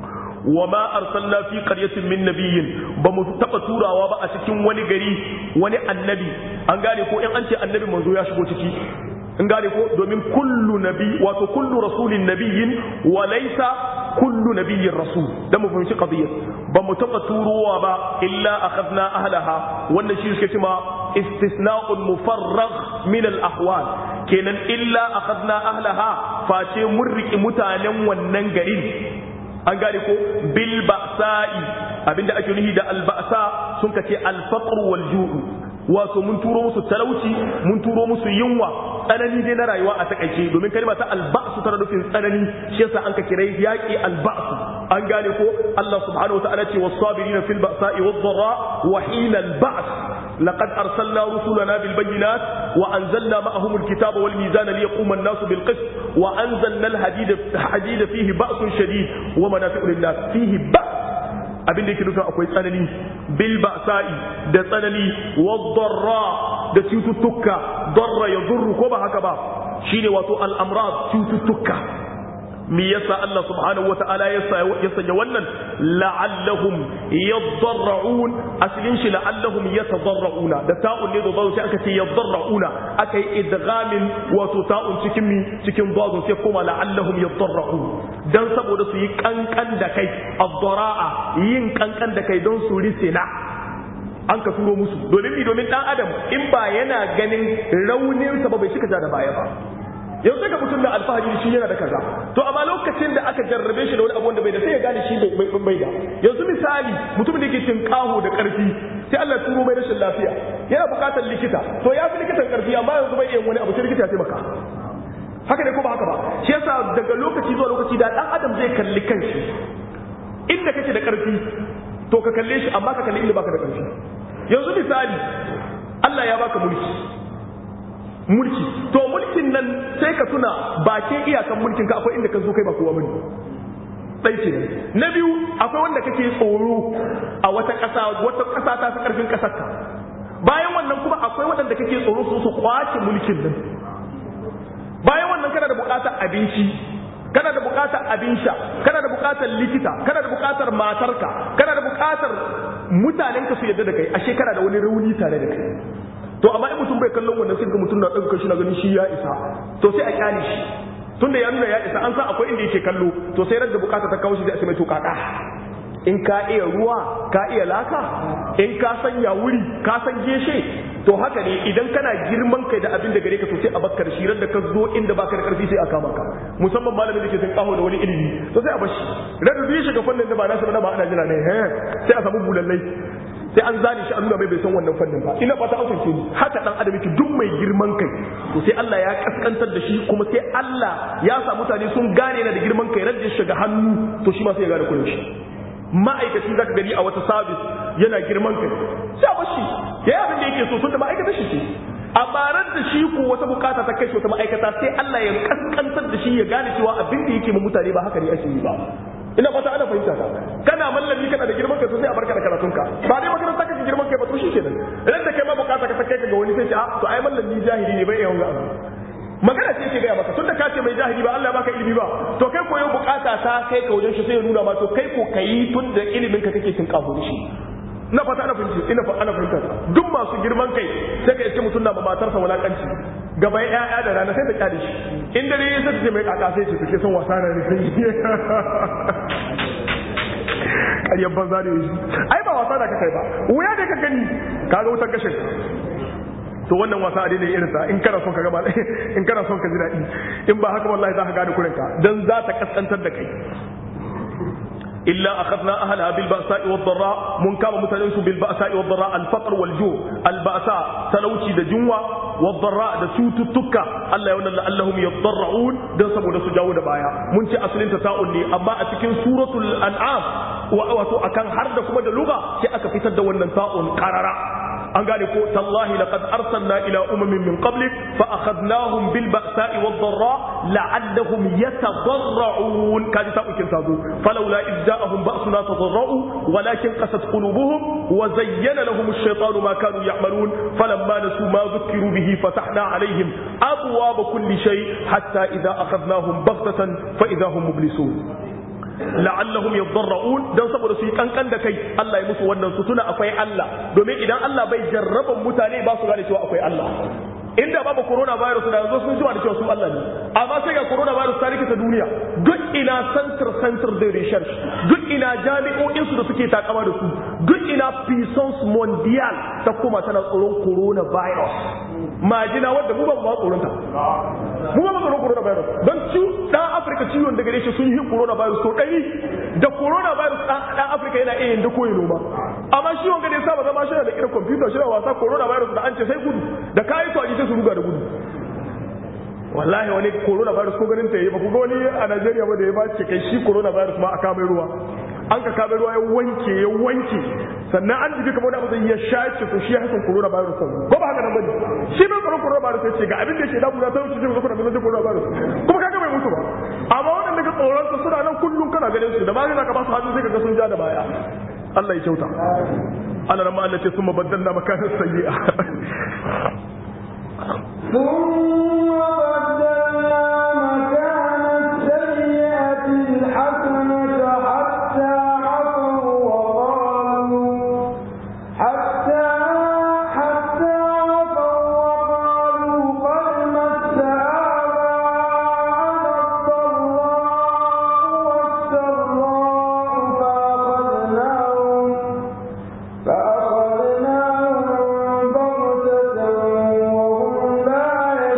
wa ma arsalna fi qaryatin min nabiyyin ba mu taba turawa ba a cikin wani gari wani annabi an gane ko in an ce annabi manzo ya shigo ciki in gane ko domin kullu nabi wato kullu rasulin nabiyyin wa laysa kullu nabiyyin rasul dan mu fahimci qadiyya ba mu taba turowa ba illa akhadna ahlaha wannan shi suke cewa istisna'un mufarragh min al ahwal kenan illa akhadna ahlaha face mun riki mutanen wannan garin an gane ko bil ba'sa'i abinda ake nuhi da al ba'sa sun kace al faqr wal ju'u wato mun turo musu talauci mun turo musu yunwa tsanani dai na rayuwa a takaice domin kalma ta al ba'su tana nufin tsanani shi yasa an ka kirai yaki al ba'su an gane ko Allah subhanahu wa ta'ala ce was sabirina fil ba'sa'i wad dharra wa hina al ba's لقد أرسلنا رسلنا بالبينات وأنزلنا معهم الكتاب والميزان ليقوم الناس بالقسط وأنزلنا الحديد حديد فيه بأس شديد ومنافع للناس فيه بأس abin da yake nufin akwai tsanani bil ba'sa'i da tsanani wadarra da cututtuka darra ya durru ko ba haka ba shine wato al'amrad cututtuka me yasa Allah subhanahu wata'ala ya sanya wannan la'allahum yadarra'un aslin shi la'allahum yatadarra'una da ta'un ne da zaru sai aka ce yadarra'una aka yi idghamin wato ta'un cikin mi cikin zaru sai kuma la'allahum yadarra'un dan saboda su yi kankan da kai ad-dara'a yin kankan da kai don su risina an ka turo musu domin mi domin dan adam in ba yana ganin raunin sa ba bai shika da baya ba yanzu ga mutum da alfahari shi yana da kaza to amma lokacin da aka jarrabe shi da wani abu da bai da sai ya gane shi bai bai da yanzu misali mutum da yake cin kaho da karfi sai Allah ya turo mai rashin lafiya yana bukatar likita to ya fi likitan karfi amma yanzu bai iya wani abu sai likita ya taimaka haka ne ko ba haka ba shi yasa daga lokaci zuwa lokaci da dan adam zai kalli kanshi inda kake da karfi to ka kalle shi amma ka kalli inda baka da karfi yanzu misali Allah ya baka mulki mulki to mulkin nan sai ka tuna bakin iyakan mulkin ka akwai inda ka zo kai ba kowa bane dai ce na biyu akwai wanda kake tsoro a wata ƙasa wata ƙasa ta fi ƙarfin ƙasar ka bayan wannan kuma akwai waɗanda kake tsoro su su kwace mulkin nan bayan wannan kana da buƙatar abinci kana da buƙatar abin sha kana da buƙatar likita kana da buƙatar matarka kana da buƙatar mutanenka su yadda da kai ashe kana da wani rauni tare da kai to amma in mutum bai kallon wannan sai ga mutum na ɗauka shi na ganin shi ya isa to sai a kyale shi tun da ya nuna ya isa an san akwai inda yake kallo to sai radda bukata ta kawo shi sai a ce mai to kaka in ka iya ruwa ka iya laka in ka san ya wuri ka san geshe to haka ne idan kana girman kai da abin da gare ka to sai a bakka da shi radda ka zo inda baka da karfi sai a kama ka musamman malamin da ke san kaho da wani ilimi to sai a bashi radda zai shiga fannin da ba nasu ba ana jira ne sai a samu bulallai sai an zane shi an nuna mai bai san wannan fannin ba ina fata an fahimce ni haka dan adam yake duk mai girman kai to sai Allah ya kaskantar da shi kuma sai Allah ya sa mutane sun gane na da girman kai radda shiga hannu to shi ma sai ya gane kullun shi ma'aikaci zaka gani a wata sabis yana girman kai sai a shi ya yi abin da yake so tun da ma'aikatar shi ce a barar da shi ko wata bukata ta kai shi wata ma'aikata sai Allah ya kaskantar da shi ya gane cewa abin da yake ma mutane ba haka ne ake yi ba ina fata ana fahimta ka kana mallami kana da girman kai sai a barka da karatunka ba dai makaranta kake girman kai ba to shikenan idan da kai ma bukata ka kai ka ga wani sai ce a to ai mallami jahili ne bai iya wanga abu magana ce ke gaya maka tunda ka ce mai jahili ba Allah baka ilimi ba to kai koyo bukata ta kai ka wajen shi sai ya nuna ma to kai ko kayi tun da ilimin ka kake cin kafo da shi na fata ana fahimci ina fa ana fahimta duk masu girman kai sai ka iske mutum na ba matarsa wulakanci gaban ƴaƴa da rana sai ta kyale shi in dare ya sai ta ce mai kaka sai ce take son wasa na ne ƙaryar banza ne shi ai ba wasa da ka kai ba wuya da ka gani ka ga wutar gashin to wannan wasa a daidai irin sa in kana son ka gaba in kana son ka ji daɗi in ba haka wallahi za ka gane kurinka dan za ta kaskantar da kai إلا أخذنا أهلها بالبأساء والضراء من كام متنس بالبأساء والضراء الفقر والجوع البأساء تلوشي دا جنوة والضراء دا سوت التكة الله يقول لعلهم يضرعون دا سبو دا سجاو دا بايا من شيء أصلين تساؤلني أما أتكين سورة الأنعام وأتو أكان حرد كما دا لغة شيء أكفتر دا وننساء قرارا an gane ko tallahi laqad arsalna ila umamin min qablik fa akhadnahum bil ba'sa'i wad dharra la'allahum yatadarra'un kaji ta ukin tazo falawla id ja'ahum ba'suna tadarra'u walakin qasat qulubuhum wa zayyana lahum ash-shaytanu ma kanu ya'malun falamma nasu ma dhukiru bihi fatahna alaihim abwaaba kulli shay hatta idha akhadnahum baghtatan fa idha hum mublisun la'allahum yadarra'un dan saboda su yi kankan da kai Allah ya musu wannan su tuna akwai Allah domin idan Allah bai jarraban mutane ba su gane cewa akwai Allah inda babu corona virus da yanzu sun jiwa da cewa su Allah ne amma sai ga corona virus ta rikita duniya duk ina center center da research duk ina jami'o'in su da suke takama da su duk ina puissance mondial ta kuma tana tsoron corona virus majina wanda mu ba mu tsoron ta mu ba mu tsoron corona virus don ci dan Afirka ciwon daga gare shi sun yi corona virus to ɗari da corona virus dan Afirka yana iya yin da koyi noma amma shi wanga da ya saba zama shi da irin computer shi da wasa corona virus da an ce sai gudu da kayi to a sai su ruga da gudu wallahi wani corona virus ko ganin ta yi ba ku ga wani a Najeriya ba da ya ba ce kai shi corona virus ma a kamar ruwa an ka kamar ruwa ya wanke ya wanke sannan an jibi kamar wani abu zai ya shace to shi ya hasan corona virus ko ba haka nan bane shi bai tsoron corona virus ya ce ga abin da yake damu na ta wuce jin zakuna da corona virus kuma kaga bai mutu ba amma waɗanda ga tsoron su suna nan kullum kana ganin su da ba za ka ba su hannu sai ka ga sun ja da baya Allah ya kyauta Allah ran ma Allah ce summa baddalna makanan sayyi'a ثم بدلنا مكان السيئة الحسنة حتى عفوا وقالوا حتى حتى عفوا وقالوا قد مس آباءنا الضراء والسراء فأخذناهم فأخذناهم بغتة وهم لا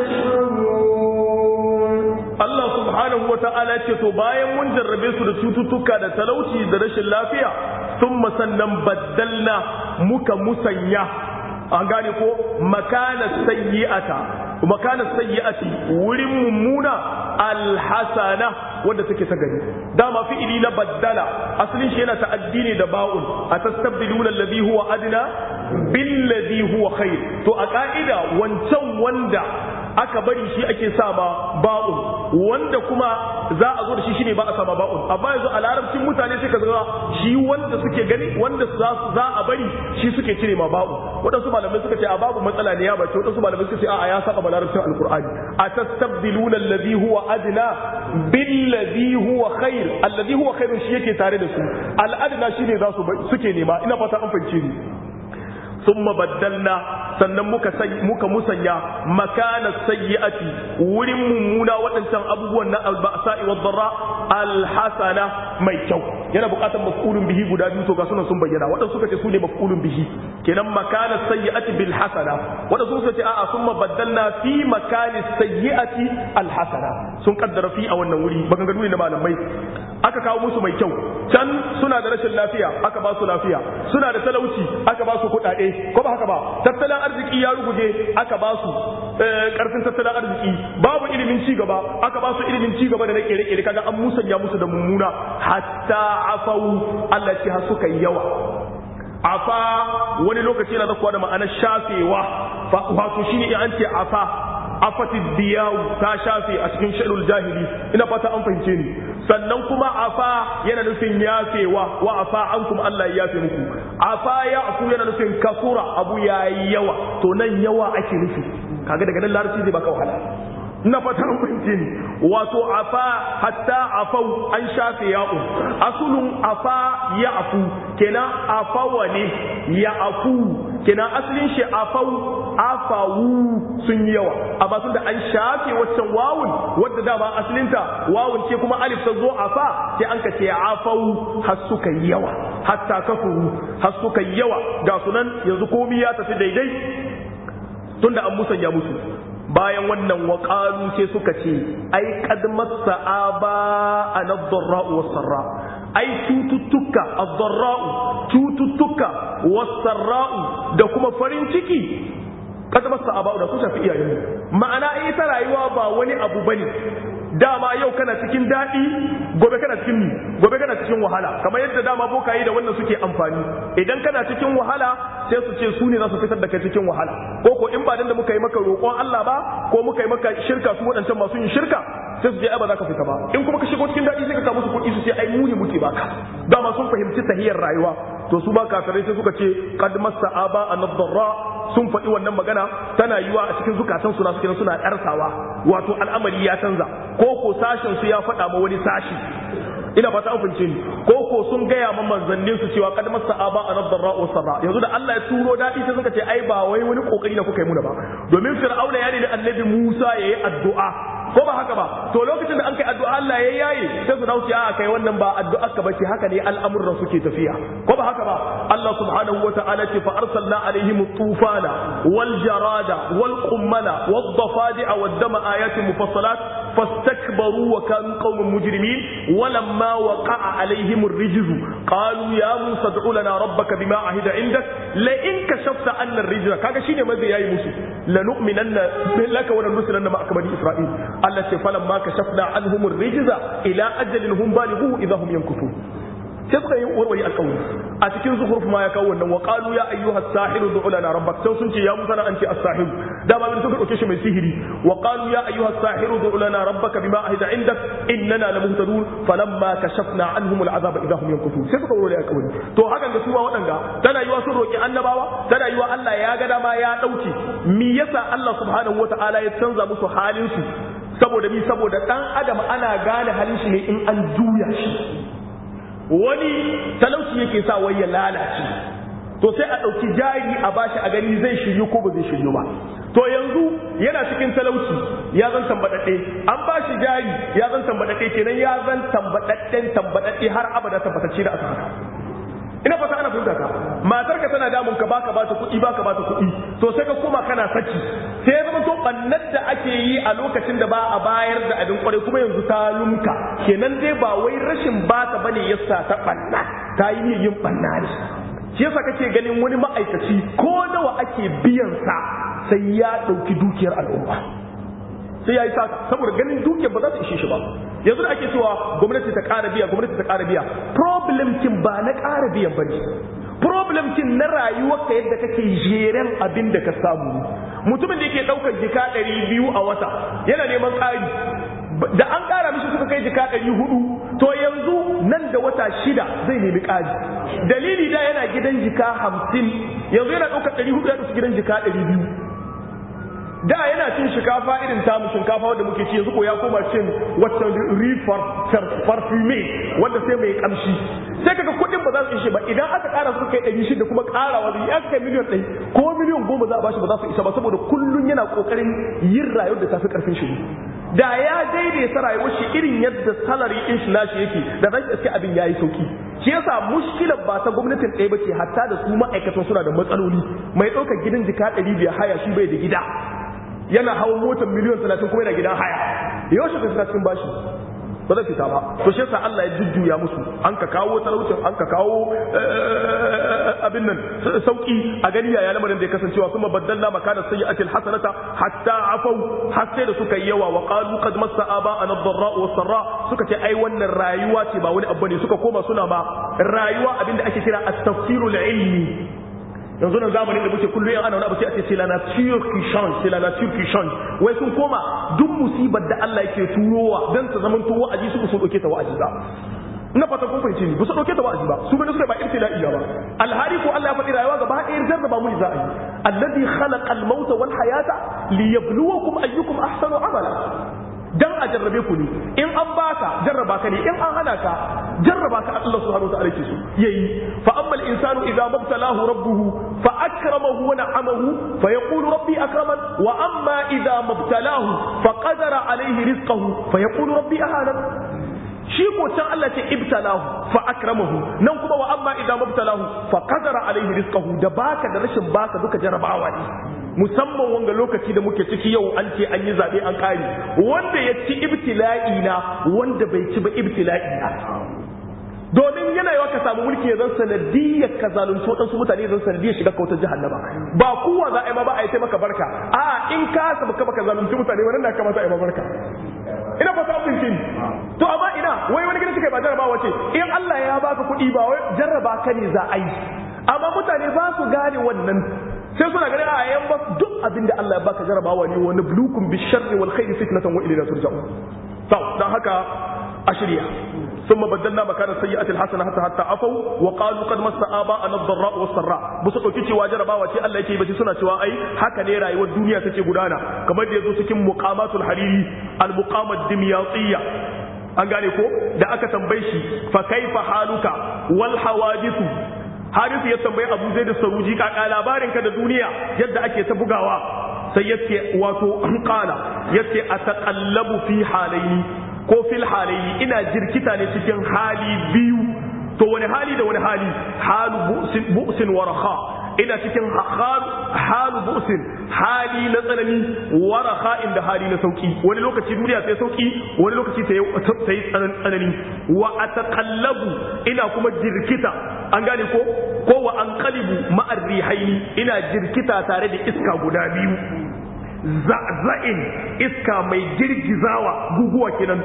يشعرون Allah subhanahu wa ta'ala ce to bayan mun jarrabe su da cututtuka da talauci da rashin lafiya sun sannan baddalna muka musanya an gane ko makana sayyi'ata makana sayyi'ati wurin mummuna alhasana wanda take ta gari dama fi'ili na baddala asalin shi yana ta'addi ne da ba'un atastabdiluna alladhi huwa adna billadhi huwa khair to a ka'ida wancan wanda aka bari shi ake sa ma ba'un wanda kuma za a zo da shi shine ba a sama ba'un amma yanzu a larabcin mutane sai ka ga shi wanda suke gani wanda za za a bari shi suke cire ma ba'un wadansu malamai suka ce a babu matsala ne ya bace wadansu malamai suka ce a ya saba larabcin alqur'ani atastabdiluna alladhi huwa adna billadhi huwa khair alladhi huwa khairun shi yake tare da su al'adna shine za su suke nema ina fata an fahimce ni ثم بدلنا sannan muka muka musanya makana sayyi'ati wurin mummuna waɗancan abubuwan na alba'sa'i wa dharra alhasana mai kyau yana buƙatar maf'ulun bihi guda biyu to ga sunan sun bayyana waɗansu suka ce su ne maf'ulun bihi kenan makana sayyi'ati bil hasana waɗansu suka ce a'a summa baddalna fi makani sayyi'ati alhasana sun kaddara fi a wannan wuri maganganu ne na malamai aka kawo musu mai kyau can suna da rashin lafiya aka ba su lafiya suna da talauci aka ba su kuɗaɗe ko ba haka ba tattalin arziki ya ruguje aka ba su karfin tattalin arziki babu ilimin ci gaba aka ba su ilimin ci gaba da na kere-kere kaga an musanya musu da mummuna hatta afau Allah ce har suka yi yawa afa wani lokaci yana zakuwa da ma'anar shafewa wato shine in an ce afa afatid diyawu ta shafe a cikin shaɗul jahili ina fata an fahimce ni sannan kuma afa yana nufin yafewa wa afa an kuma Allah ya yafe muku afa ya afu yana nufin kasura abu ya yi yawa to nan yawa ake nufi kaga daga nan larabci zai baka wahala na fata fahimce ni wato afa hatta afau an shafe ya'u asulun afa ya afu kenan afawa ne ya afu kenan asalin shi afau afawu sun yi yawa amma tun da an shafe waccan wawun wadda dama asalinta wawun ce kuma alif ta zo afa sai an ka ce afau har suka yi yawa hatta kafuru har suka yi yawa ga sunan yanzu komi ya tafi daidai tunda an musanya musu bayan wannan waƙalu sai suka ce ai kad massa aba anad-dharra'u was-sarra ai cututtuka ad-dharra'u cututtuka was-sarra'u da kuma farin ciki kad massa aba da su shafi iyayen ma'ana ita rayuwa ba wani abu bane dama yau kana cikin daɗi gobe kana cikin mi gobe kana cikin wahala kamar yadda dama bokaye da wannan suke amfani idan kana cikin wahala sai su ce su ne za su fitar da kai cikin wahala ko ko in ba dan da muka yi maka roƙon Allah ba ko muka yi maka shirka su waɗancan masu yin shirka sai su je ai ba za ka fita ba in kuma ka shigo cikin daɗi sai ka samu su kuɗi su ce ai mu ne muke baka dama sun fahimci tahiyar rayuwa to su ba kafirai sai suka ce qad massa aba an-darra sun faɗi wannan magana tana yiwa a cikin zukatan su na suke suna ɗarsawa wato al'amari ya canza ko ko sashen su ya faɗa ma wani sashi ina fata an fince ni ko ko sun gaya ma manzannin su cewa kad masa aba an darra wa sarra yanzu da Allah ya turo dadi sai suka ce ai ba wai wani kokari da kuka yi muna ba domin fir'auna ya ne annabi Musa yayi addu'a ko ba haka ba to lokacin da an kai addu'a Allah ya yaye sai su dauce a kai wannan ba addu'a ka bace haka ne al'amuran suke tafiya ko ba haka ba Allah subhanahu wata'ala ce fa arsalna alaihim tufana wal jarada wal qummala wad dafadi'a wad dama ayatin mufassalat fastakbaru wa kanu qauman mujrimin walamma waqa'a alaihim ar-rijz qalu ya musa ad'u lana rabbaka bima ahida indak la in kashafta anna ar-rijza kaga shine mazi yayi musu lanu'minanna laka wa lanursilanna ma'aka bani isra'il Allah ce falan ma kashafna anhum ar-rijza ila ajalin hum balighu idha hum yankuthun sai suka yi warware alƙawari a cikin zuhuruf ma ya kawo wannan wa qalu ya ayyuha as-sahiru du'u lana rabbak sai sun ce ya musa na anti as-sahir da ba bin suka dauke shi mai sihiri wa qalu ya ayyuha as-sahiru du'u lana rabbaka bima ahida indak innana lamuhtadun falamma kashafna anhum al-azaba idha hum yankuthun sai suka warware alƙawari to hakan da su ba waɗanga tana yiwa sun roki annabawa tana yiwa Allah ya ga dama ya dauke me yasa Allah subhanahu wata'ala ya canza musu halin su saboda mi saboda dan adam ana gane halin shi ne in an juya shi wani talauci yake sa wai ya lalace to sai a ɗauki jari a bashi a gani zai shiryu ko ba zai shiryu ba to yanzu yana cikin talauci ya zan tambaɗaɗɗe an bashi jari ya zan tambaɗaɗɗe kenan ya zan tambaɗaɗɗen tambaɗaɗɗe har abada tabbatacce da aka haka ina fata ana fahimta ka matar ka tana damun ka baka bata kuɗi baka bata kuɗi to sai ka koma kana saki sai ya zama to bannar da ake yi a lokacin da ba a bayar da abin kwarai kuma yanzu ta lumka kenan dai ba wai rashin bata bane yasa ta banna ta yi yin banna ne shi yasa kake ganin wani ma'aikaci ko nawa ake biyan sa sai ya ɗauki dukiyar al'umma sai ya yi saka saboda ganin dukiyar ba za ta ishe shi ba yanzu da ake cewa gwamnati ta ƙara biya gwamnati ta ƙara biya problem kin ba na ƙara biyan ba ne problem kin na rayuwarka yadda kake jeren abin da ka samu mutumin da yake ɗaukar jika ɗari biyu a wata yana neman ƙari da an ƙara mishi suka kai jika ɗari hudu to yanzu nan da wata shida zai nemi ƙari dalili da yana gidan jika hamsin yanzu yana ɗaukar ɗari hudu ya ɗauki gidan jika ɗari biyu da yana cin shinkafa irin tamu shinkafa wanda muke ci yanzu ko ya koma cin wata rifar parfume wanda sai mai kamshi sai kaga kuɗin ba za su ishe ba idan aka ƙara su kai ɗari shida kuma ƙarawa da ya kai miliyan ɗari ko miliyan goma za a bashi ba za su isa ba saboda kullum yana ƙoƙarin yin rayuwar da tafi ƙarfin shi da ya daidaita rayuwar shi irin yadda salari ɗin shi nashi yake da zai iske abin yayi sauki shi yasa mushkilar ba ta gwamnatin ɗaya ba ce hatta da su ma'aikatan suna da matsaloli mai ɗaukar gidan jika ɗari biyar haya shi bai da gida yana hawan motar miliyon talatin kuma yana gidan haya yau shi fita cikin bashi ba zai fita ba to shi yasa Allah ya jujjuya musu an ka kawo talaucin an ka kawo abin nan sauki a gani yaya lamarin da ya kasancewa kuma baddalna makana sayyi'atil hasanata hatta afau har sai da suka yi yawa wa qalu qad massa aba an ad-dharra wa sarra suka ce ai wannan rayuwa ce ba wani abu ne suka koma suna ba rayuwa abinda ake kira at-tafsirul ilmi yanzu nan zamanin da muke kullum ana wani abu sai a ce c'est la nature qui change c'est la nature qui change wai sun koma duk musibar da Allah yake turowa dan ta zaman to wa'azi su su dauke ta wa'azi ba ina fata kun fahimce ni ba su dauke ta wa'azi ba su bane suka ba ibtila'i ba alhari ko Allah ya faɗi rayuwa gaba ɗaya jarraba mu za a yi alladhi khalaqa al-mauta wal hayata liyabluwakum ayyukum ahsanu amala jarrabe ku ne in an baka jarraba ka ne in an hana ka jarraba ka Allah subhanahu wa ta'ala ke so yayi fa amma al-insanu idza mabtalahu rabbuhu fa akramahu wa na'amahu fa yaqulu rabbi akraman wa amma idza mabtalahu fa qadara alayhi rizqahu fa yaqulu rabbi ahana shi ko can Allah ce ibtalahu fa akramahu nan kuma wa amma idan mabtalahu fa qadara alaihi rizqahu da baka da rashin baka duka jarabawa ne musamman wanga lokaci da muke ciki yau an ce an yi zabe an kare wanda ya ci ibtila'i na wanda bai ci ba ibtila'i na domin yana yawa ka samu mulki ya zan sanadiyar ka zalunci waɗansu mutane zan sanadiyar shiga kautar jahannama ba kowa za a yi ma ba a yi taimaka barka a in ka saba ka baka zalunci mutane wannan na kamata a yi ma barka ina fata abin kin to amma ina wai wani gidan suka ba jarrabawa ce in Allah ya baka kuɗi ba wai jarraba ka ne za a yi amma mutane ba su gane wannan sai suna ganin a yan ba duk abin da Allah ya baka jarrabawa ne wani bulukum bi sharri wal khairi fitnatan wa ilayna turja'un to dan haka a shirya ثم بدلنا مكان السيئة الحسنة حتى حتى عفوا وقالوا قد مس آباءنا الضراء والسراء بس dauki cewa jarabawa ce Allah yake bace suna cewa ai haka ne rayuwar duniya take gudana kamar da yazo cikin muqamatul hariri al muqamat dimyatiyya an gane ko da aka tambaye shi fa kaifa haluka wal hawadithu harisu ya tambayi Abu Zaid Saruji kaka labarin ka da duniya yadda ake ta bugawa sai yace wato qala yace ataqallabu fi halaini ko fil halayi ina jirkita ne cikin hali biyu to wani hali da wani hali halu bu'sin wa raha ina cikin halu bu'sin hali na tsanani wa raha inda hali na sauki wani lokaci duniya sai sauki wani lokaci ta yi tsanani wa ataqallabu ina kuma jirkita an gane ko ko wa anqalibu ma'ar rihaini ina jirkita tare da iska guda biyu za'za'in iska mai girgizawa guguwa kenan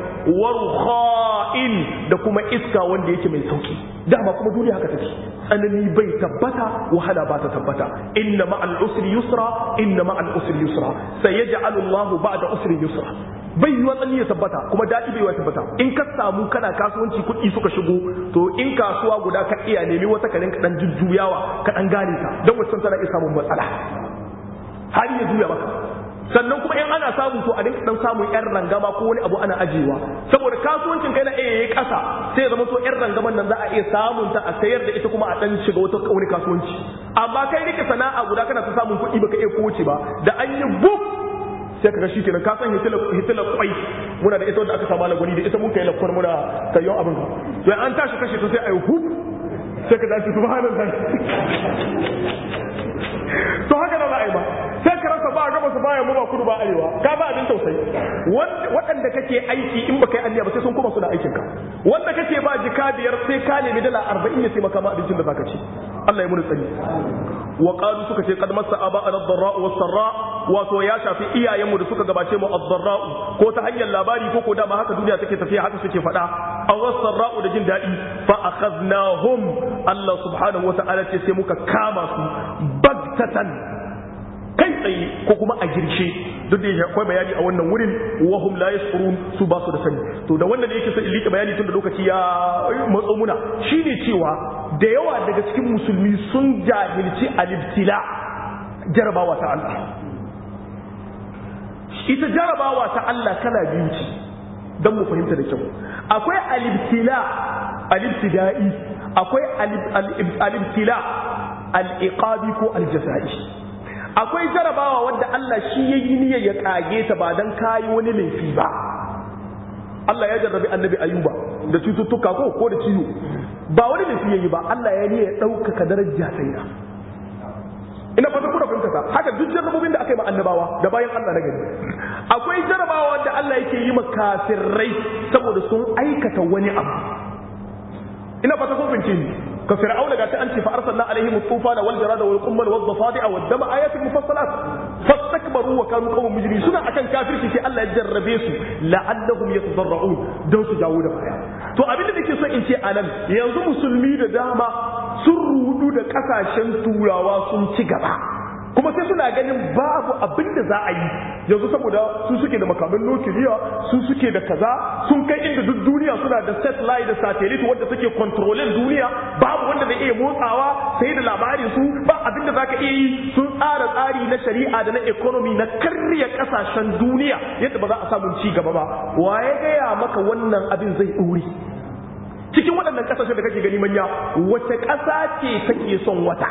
warha'in da kuma iska wanda yake mai sauki dama kuma duniya haka take tsanani bai tabbata wahala ba ta tabbata inna ma'al usri yusra inna ma'al usri yusra sayaj'alu Allahu ba'da usri yusra bai yi tsanani ya tabbata kuma daɗi bai yi tabbata in ka samu kana kasuwanci kuɗi suka shigo to in kasuwa guda ka iya nemi wata kanin ka dan jujjuyawa ka dan gane ta don wancan tana iya samun matsala har ya juya maka sannan kuma in ana samu to a dinka dan samun yan rangama ko wani abu ana ajiyewa saboda kasuwancin kai na iya yayi kasa sai ya zama to yan rangaman nan za a iya samun ta a sayar da ita kuma a dan shiga wata wani kasuwanci amma kai rike sana'a guda kana ta samun kuɗi baka iya kowace ba da an yi buk sai kaga shi kenan ka san hitila kwai muna da ita wanda aka samu lagwani da ita mun kai lakwar muna kayon abin to an tashi kashe ta sai a yi huk sai ka dace subhanallah to haka da za a yi ba sai ka rasa ba gaba su baya mu ba kudu ba arewa ka ba abin tausayi waɗanda kake aiki in baka yi anniya ba sai sun kuma suna aikin ka wanda kake ba jika biyar sai ka nemi dala arba'in ya taimaka ma abincin da zaka ci Allah ya muni tsani wa qalu suka ce qad massa aba ad-dharra wa sarra wato ya shafi iyayenmu da suka gabace mu ad-dharra ko ta hanyar labari ko ko dama haka duniya take tafiya haka suke faɗa aw sarra da jin daɗi fa akhadnahum Allah subhanahu wa ta'ala ce sai muka kama su bagtatan kai tsaye ko kuma a girshe duk da akwai bayani a wannan wurin wahum la yashkurun su ba su da sani to da wannan da yake son in liƙa bayani tun da lokaci ya matso muna shine cewa da yawa daga cikin musulmi sun jahilci alibtila jarabawa ta Allah ita jarabawa ta Allah kala biyu ce don mu fahimta da kyau akwai alibtila alibtida'i akwai alibtila al-iqabi ko al-jaza'i akwai jarabawa wadda Allah shi ya yi niyyar ya kage ta ba dan kayi wani laifi ba Allah ya jarrabi annabi ayuba da cututtuka ko ko da ciwo ba wani laifi yayi ba Allah ya niyyar ya ɗaukaka daraja sai da ina fata kuna fahimta ta haka duk jarrabobin da aka yi ma annabawa da bayan Allah na gari akwai jarabawa wadda Allah yake yi ma kafirai saboda sun aikata wani abu ina fata kun fahimce ni ka fir'auna ga ta an ce fa arsalna alaihim tufana wal jarada wal qummal wad dafadi'a wad dama ayatin mufassalat fastakbaru wa kanu qawman mujrimin suna akan kafirci sai Allah ya jarrabe su la'allahum yatadarra'un dan su jawo da baya to abin da nake so in ce anan yanzu musulmi da dama sun rudu da kasashen turawa sun ci gaba kuma sai suna ganin babu abin da za a yi yanzu saboda su suke da makaman nukiliya su suke da kaza sun kai inda duk duniya suna da satellite da satellite wanda suke controlling duniya babu wanda zai iya motsawa sai da labarin su ba abin da zaka iya yi sun tsara tsari na shari'a da na economy na karya kasashen duniya yadda ba za a samu ci gaba ba waye gaya maka wannan abin zai ɗore cikin waɗannan ƙasashen da kake gani manya wace ƙasa ce take son wata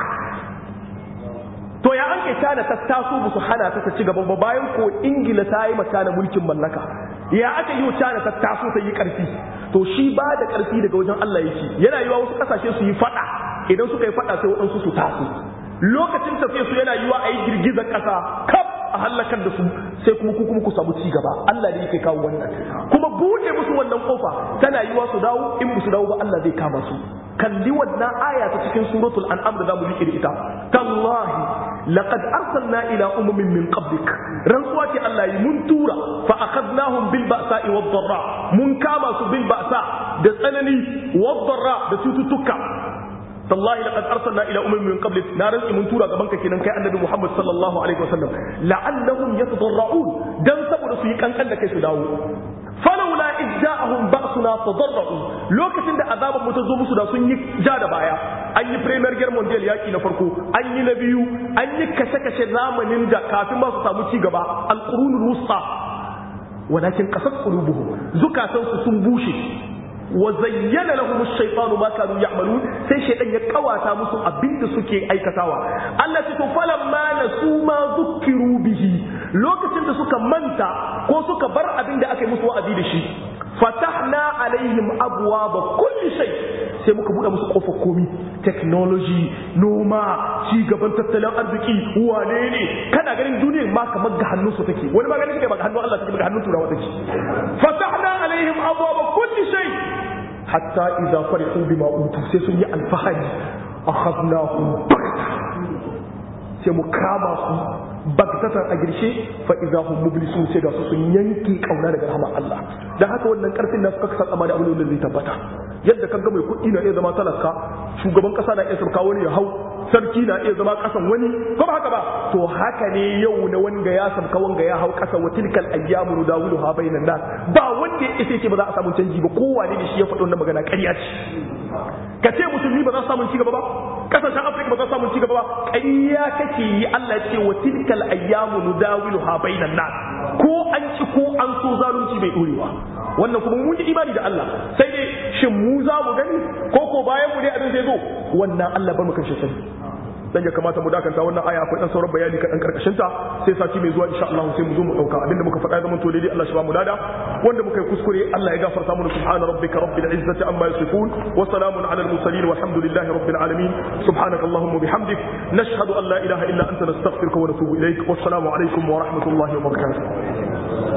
to ya an kai tana ta taso musu hana ta ci gaba ba bayan ko ingila ta yi mata na mulkin mallaka ya aka yi tana ta taso ta yi ƙarfi to shi ba da ƙarfi daga wajen Allah yake yana yiwa wasu ƙasashe su yi faɗa idan suka yi faɗa sai waɗansu su taso lokacin tafiya su yana yiwa a yi girgizar ƙasa kaf a hallakar da su sai kuma ku kuma ku samu ci gaba Allah ne yake kawo wannan kuma bude musu wannan kofa tana yiwa su dawo in su dawo ba Allah zai kama su kalli wannan aya ta cikin suratul an'am da zamu rike da ita tallahi laqad arsalna ila umamin min qablik rantsuwa ce Allah yi mun tura fa akhadnahum bil ba'sa'i wad dharra mun kama su bil ba'sa da tsanani wad dharra da cututtuka tallahi laqad arsalna ila umamin min qablik na rantsi mun tura gaban ka kenan kai annabi Muhammad sallallahu alaihi wasallam la'allahum yatadarra'un dan saboda su yi kankan da kai su dawo falawla idja'ahum ba'suna tadarra'u lokacin da azaban mu ta zo musu da sun yi ja da baya an yi premier guerre mondial yaki na farko an yi na biyu an yi kashe-kashe zamanin da kafin ma su samu ci gaba al-qurunul wusta walakin qasat qulubuhum zukatansu sun bushe wa zayyana lahum ash-shaytanu ma kanu ya'malun sai shaytan ya kawata musu abinda suke aikatawa Allah ya to falamma nasu ma zukkiru bihi lokacin da suka manta ko suka bar abinda aka yi musu wa'azi da shi fatahna alaihim abwaba kulli shay sai muka buɗe musu kofar komi technology noma ci gaban tattalin arziki wane ne kana ganin duniyar ma kamar ga hannun su take wani ma ganin take ba ga hannun Allah take ba ga hannun turawa take fatahna alaihim abwaba kulli shay hatta idza farihu bima utu sai sun yi alfahari akhadnahum sai mu kama su bagtatan a girshe fa idza hum mublisun sai ga su sun yanke kauna daga rahmar Allah dan haka wannan karfin nasu kaka san amana abin da zai tabbata yadda kaga mai kuɗi na iya zama talaka shugaban kasa na iya sauka wani ya hau sarki na iya zama kasan wani ko ba haka ba to haka ne yau na wanga ya sauka wanga ya hau kasa wa tilkal ayyamu nudawilu ha bainan nas ba wanda ya ce ba za a samu canji ba kowane ne shi ya faɗo wannan magana ƙarya ce ka ce musulmi ba za su samu ci gaba ba kasashen afirka ba za su samu ci gaba ba ƙarya kake yi Allah ce wa tilkal ayyamu nudawilu ha bainan nas ko an ci ko an so zalunci bai dorewa wannan kuma mun yi imani da Allah sai dai shin mu za mu gani ko ko bayan mu ne abin zai zo wannan Allah bar mu kan shi sani dan ya kamata mu dakanta wannan aya akwai dan sauran bayani kadan karkashin ta sai sati mai zuwa insha Allah sai mu zo mu dauka abinda muka faɗa zaman to daidai Allah shi ba mu dada wanda muka yi kuskure Allah ya gafarta mana subhana rabbika rabbil izzati amma yasifun wa salamun ala al mursalin walhamdulillahi rabbil alamin subhanaka allahumma bihamdik nashhadu an la ilaha illa anta nastaghfiruka wa natubu ilaik wassalamu alaikum wa rahmatullahi wa barakatuh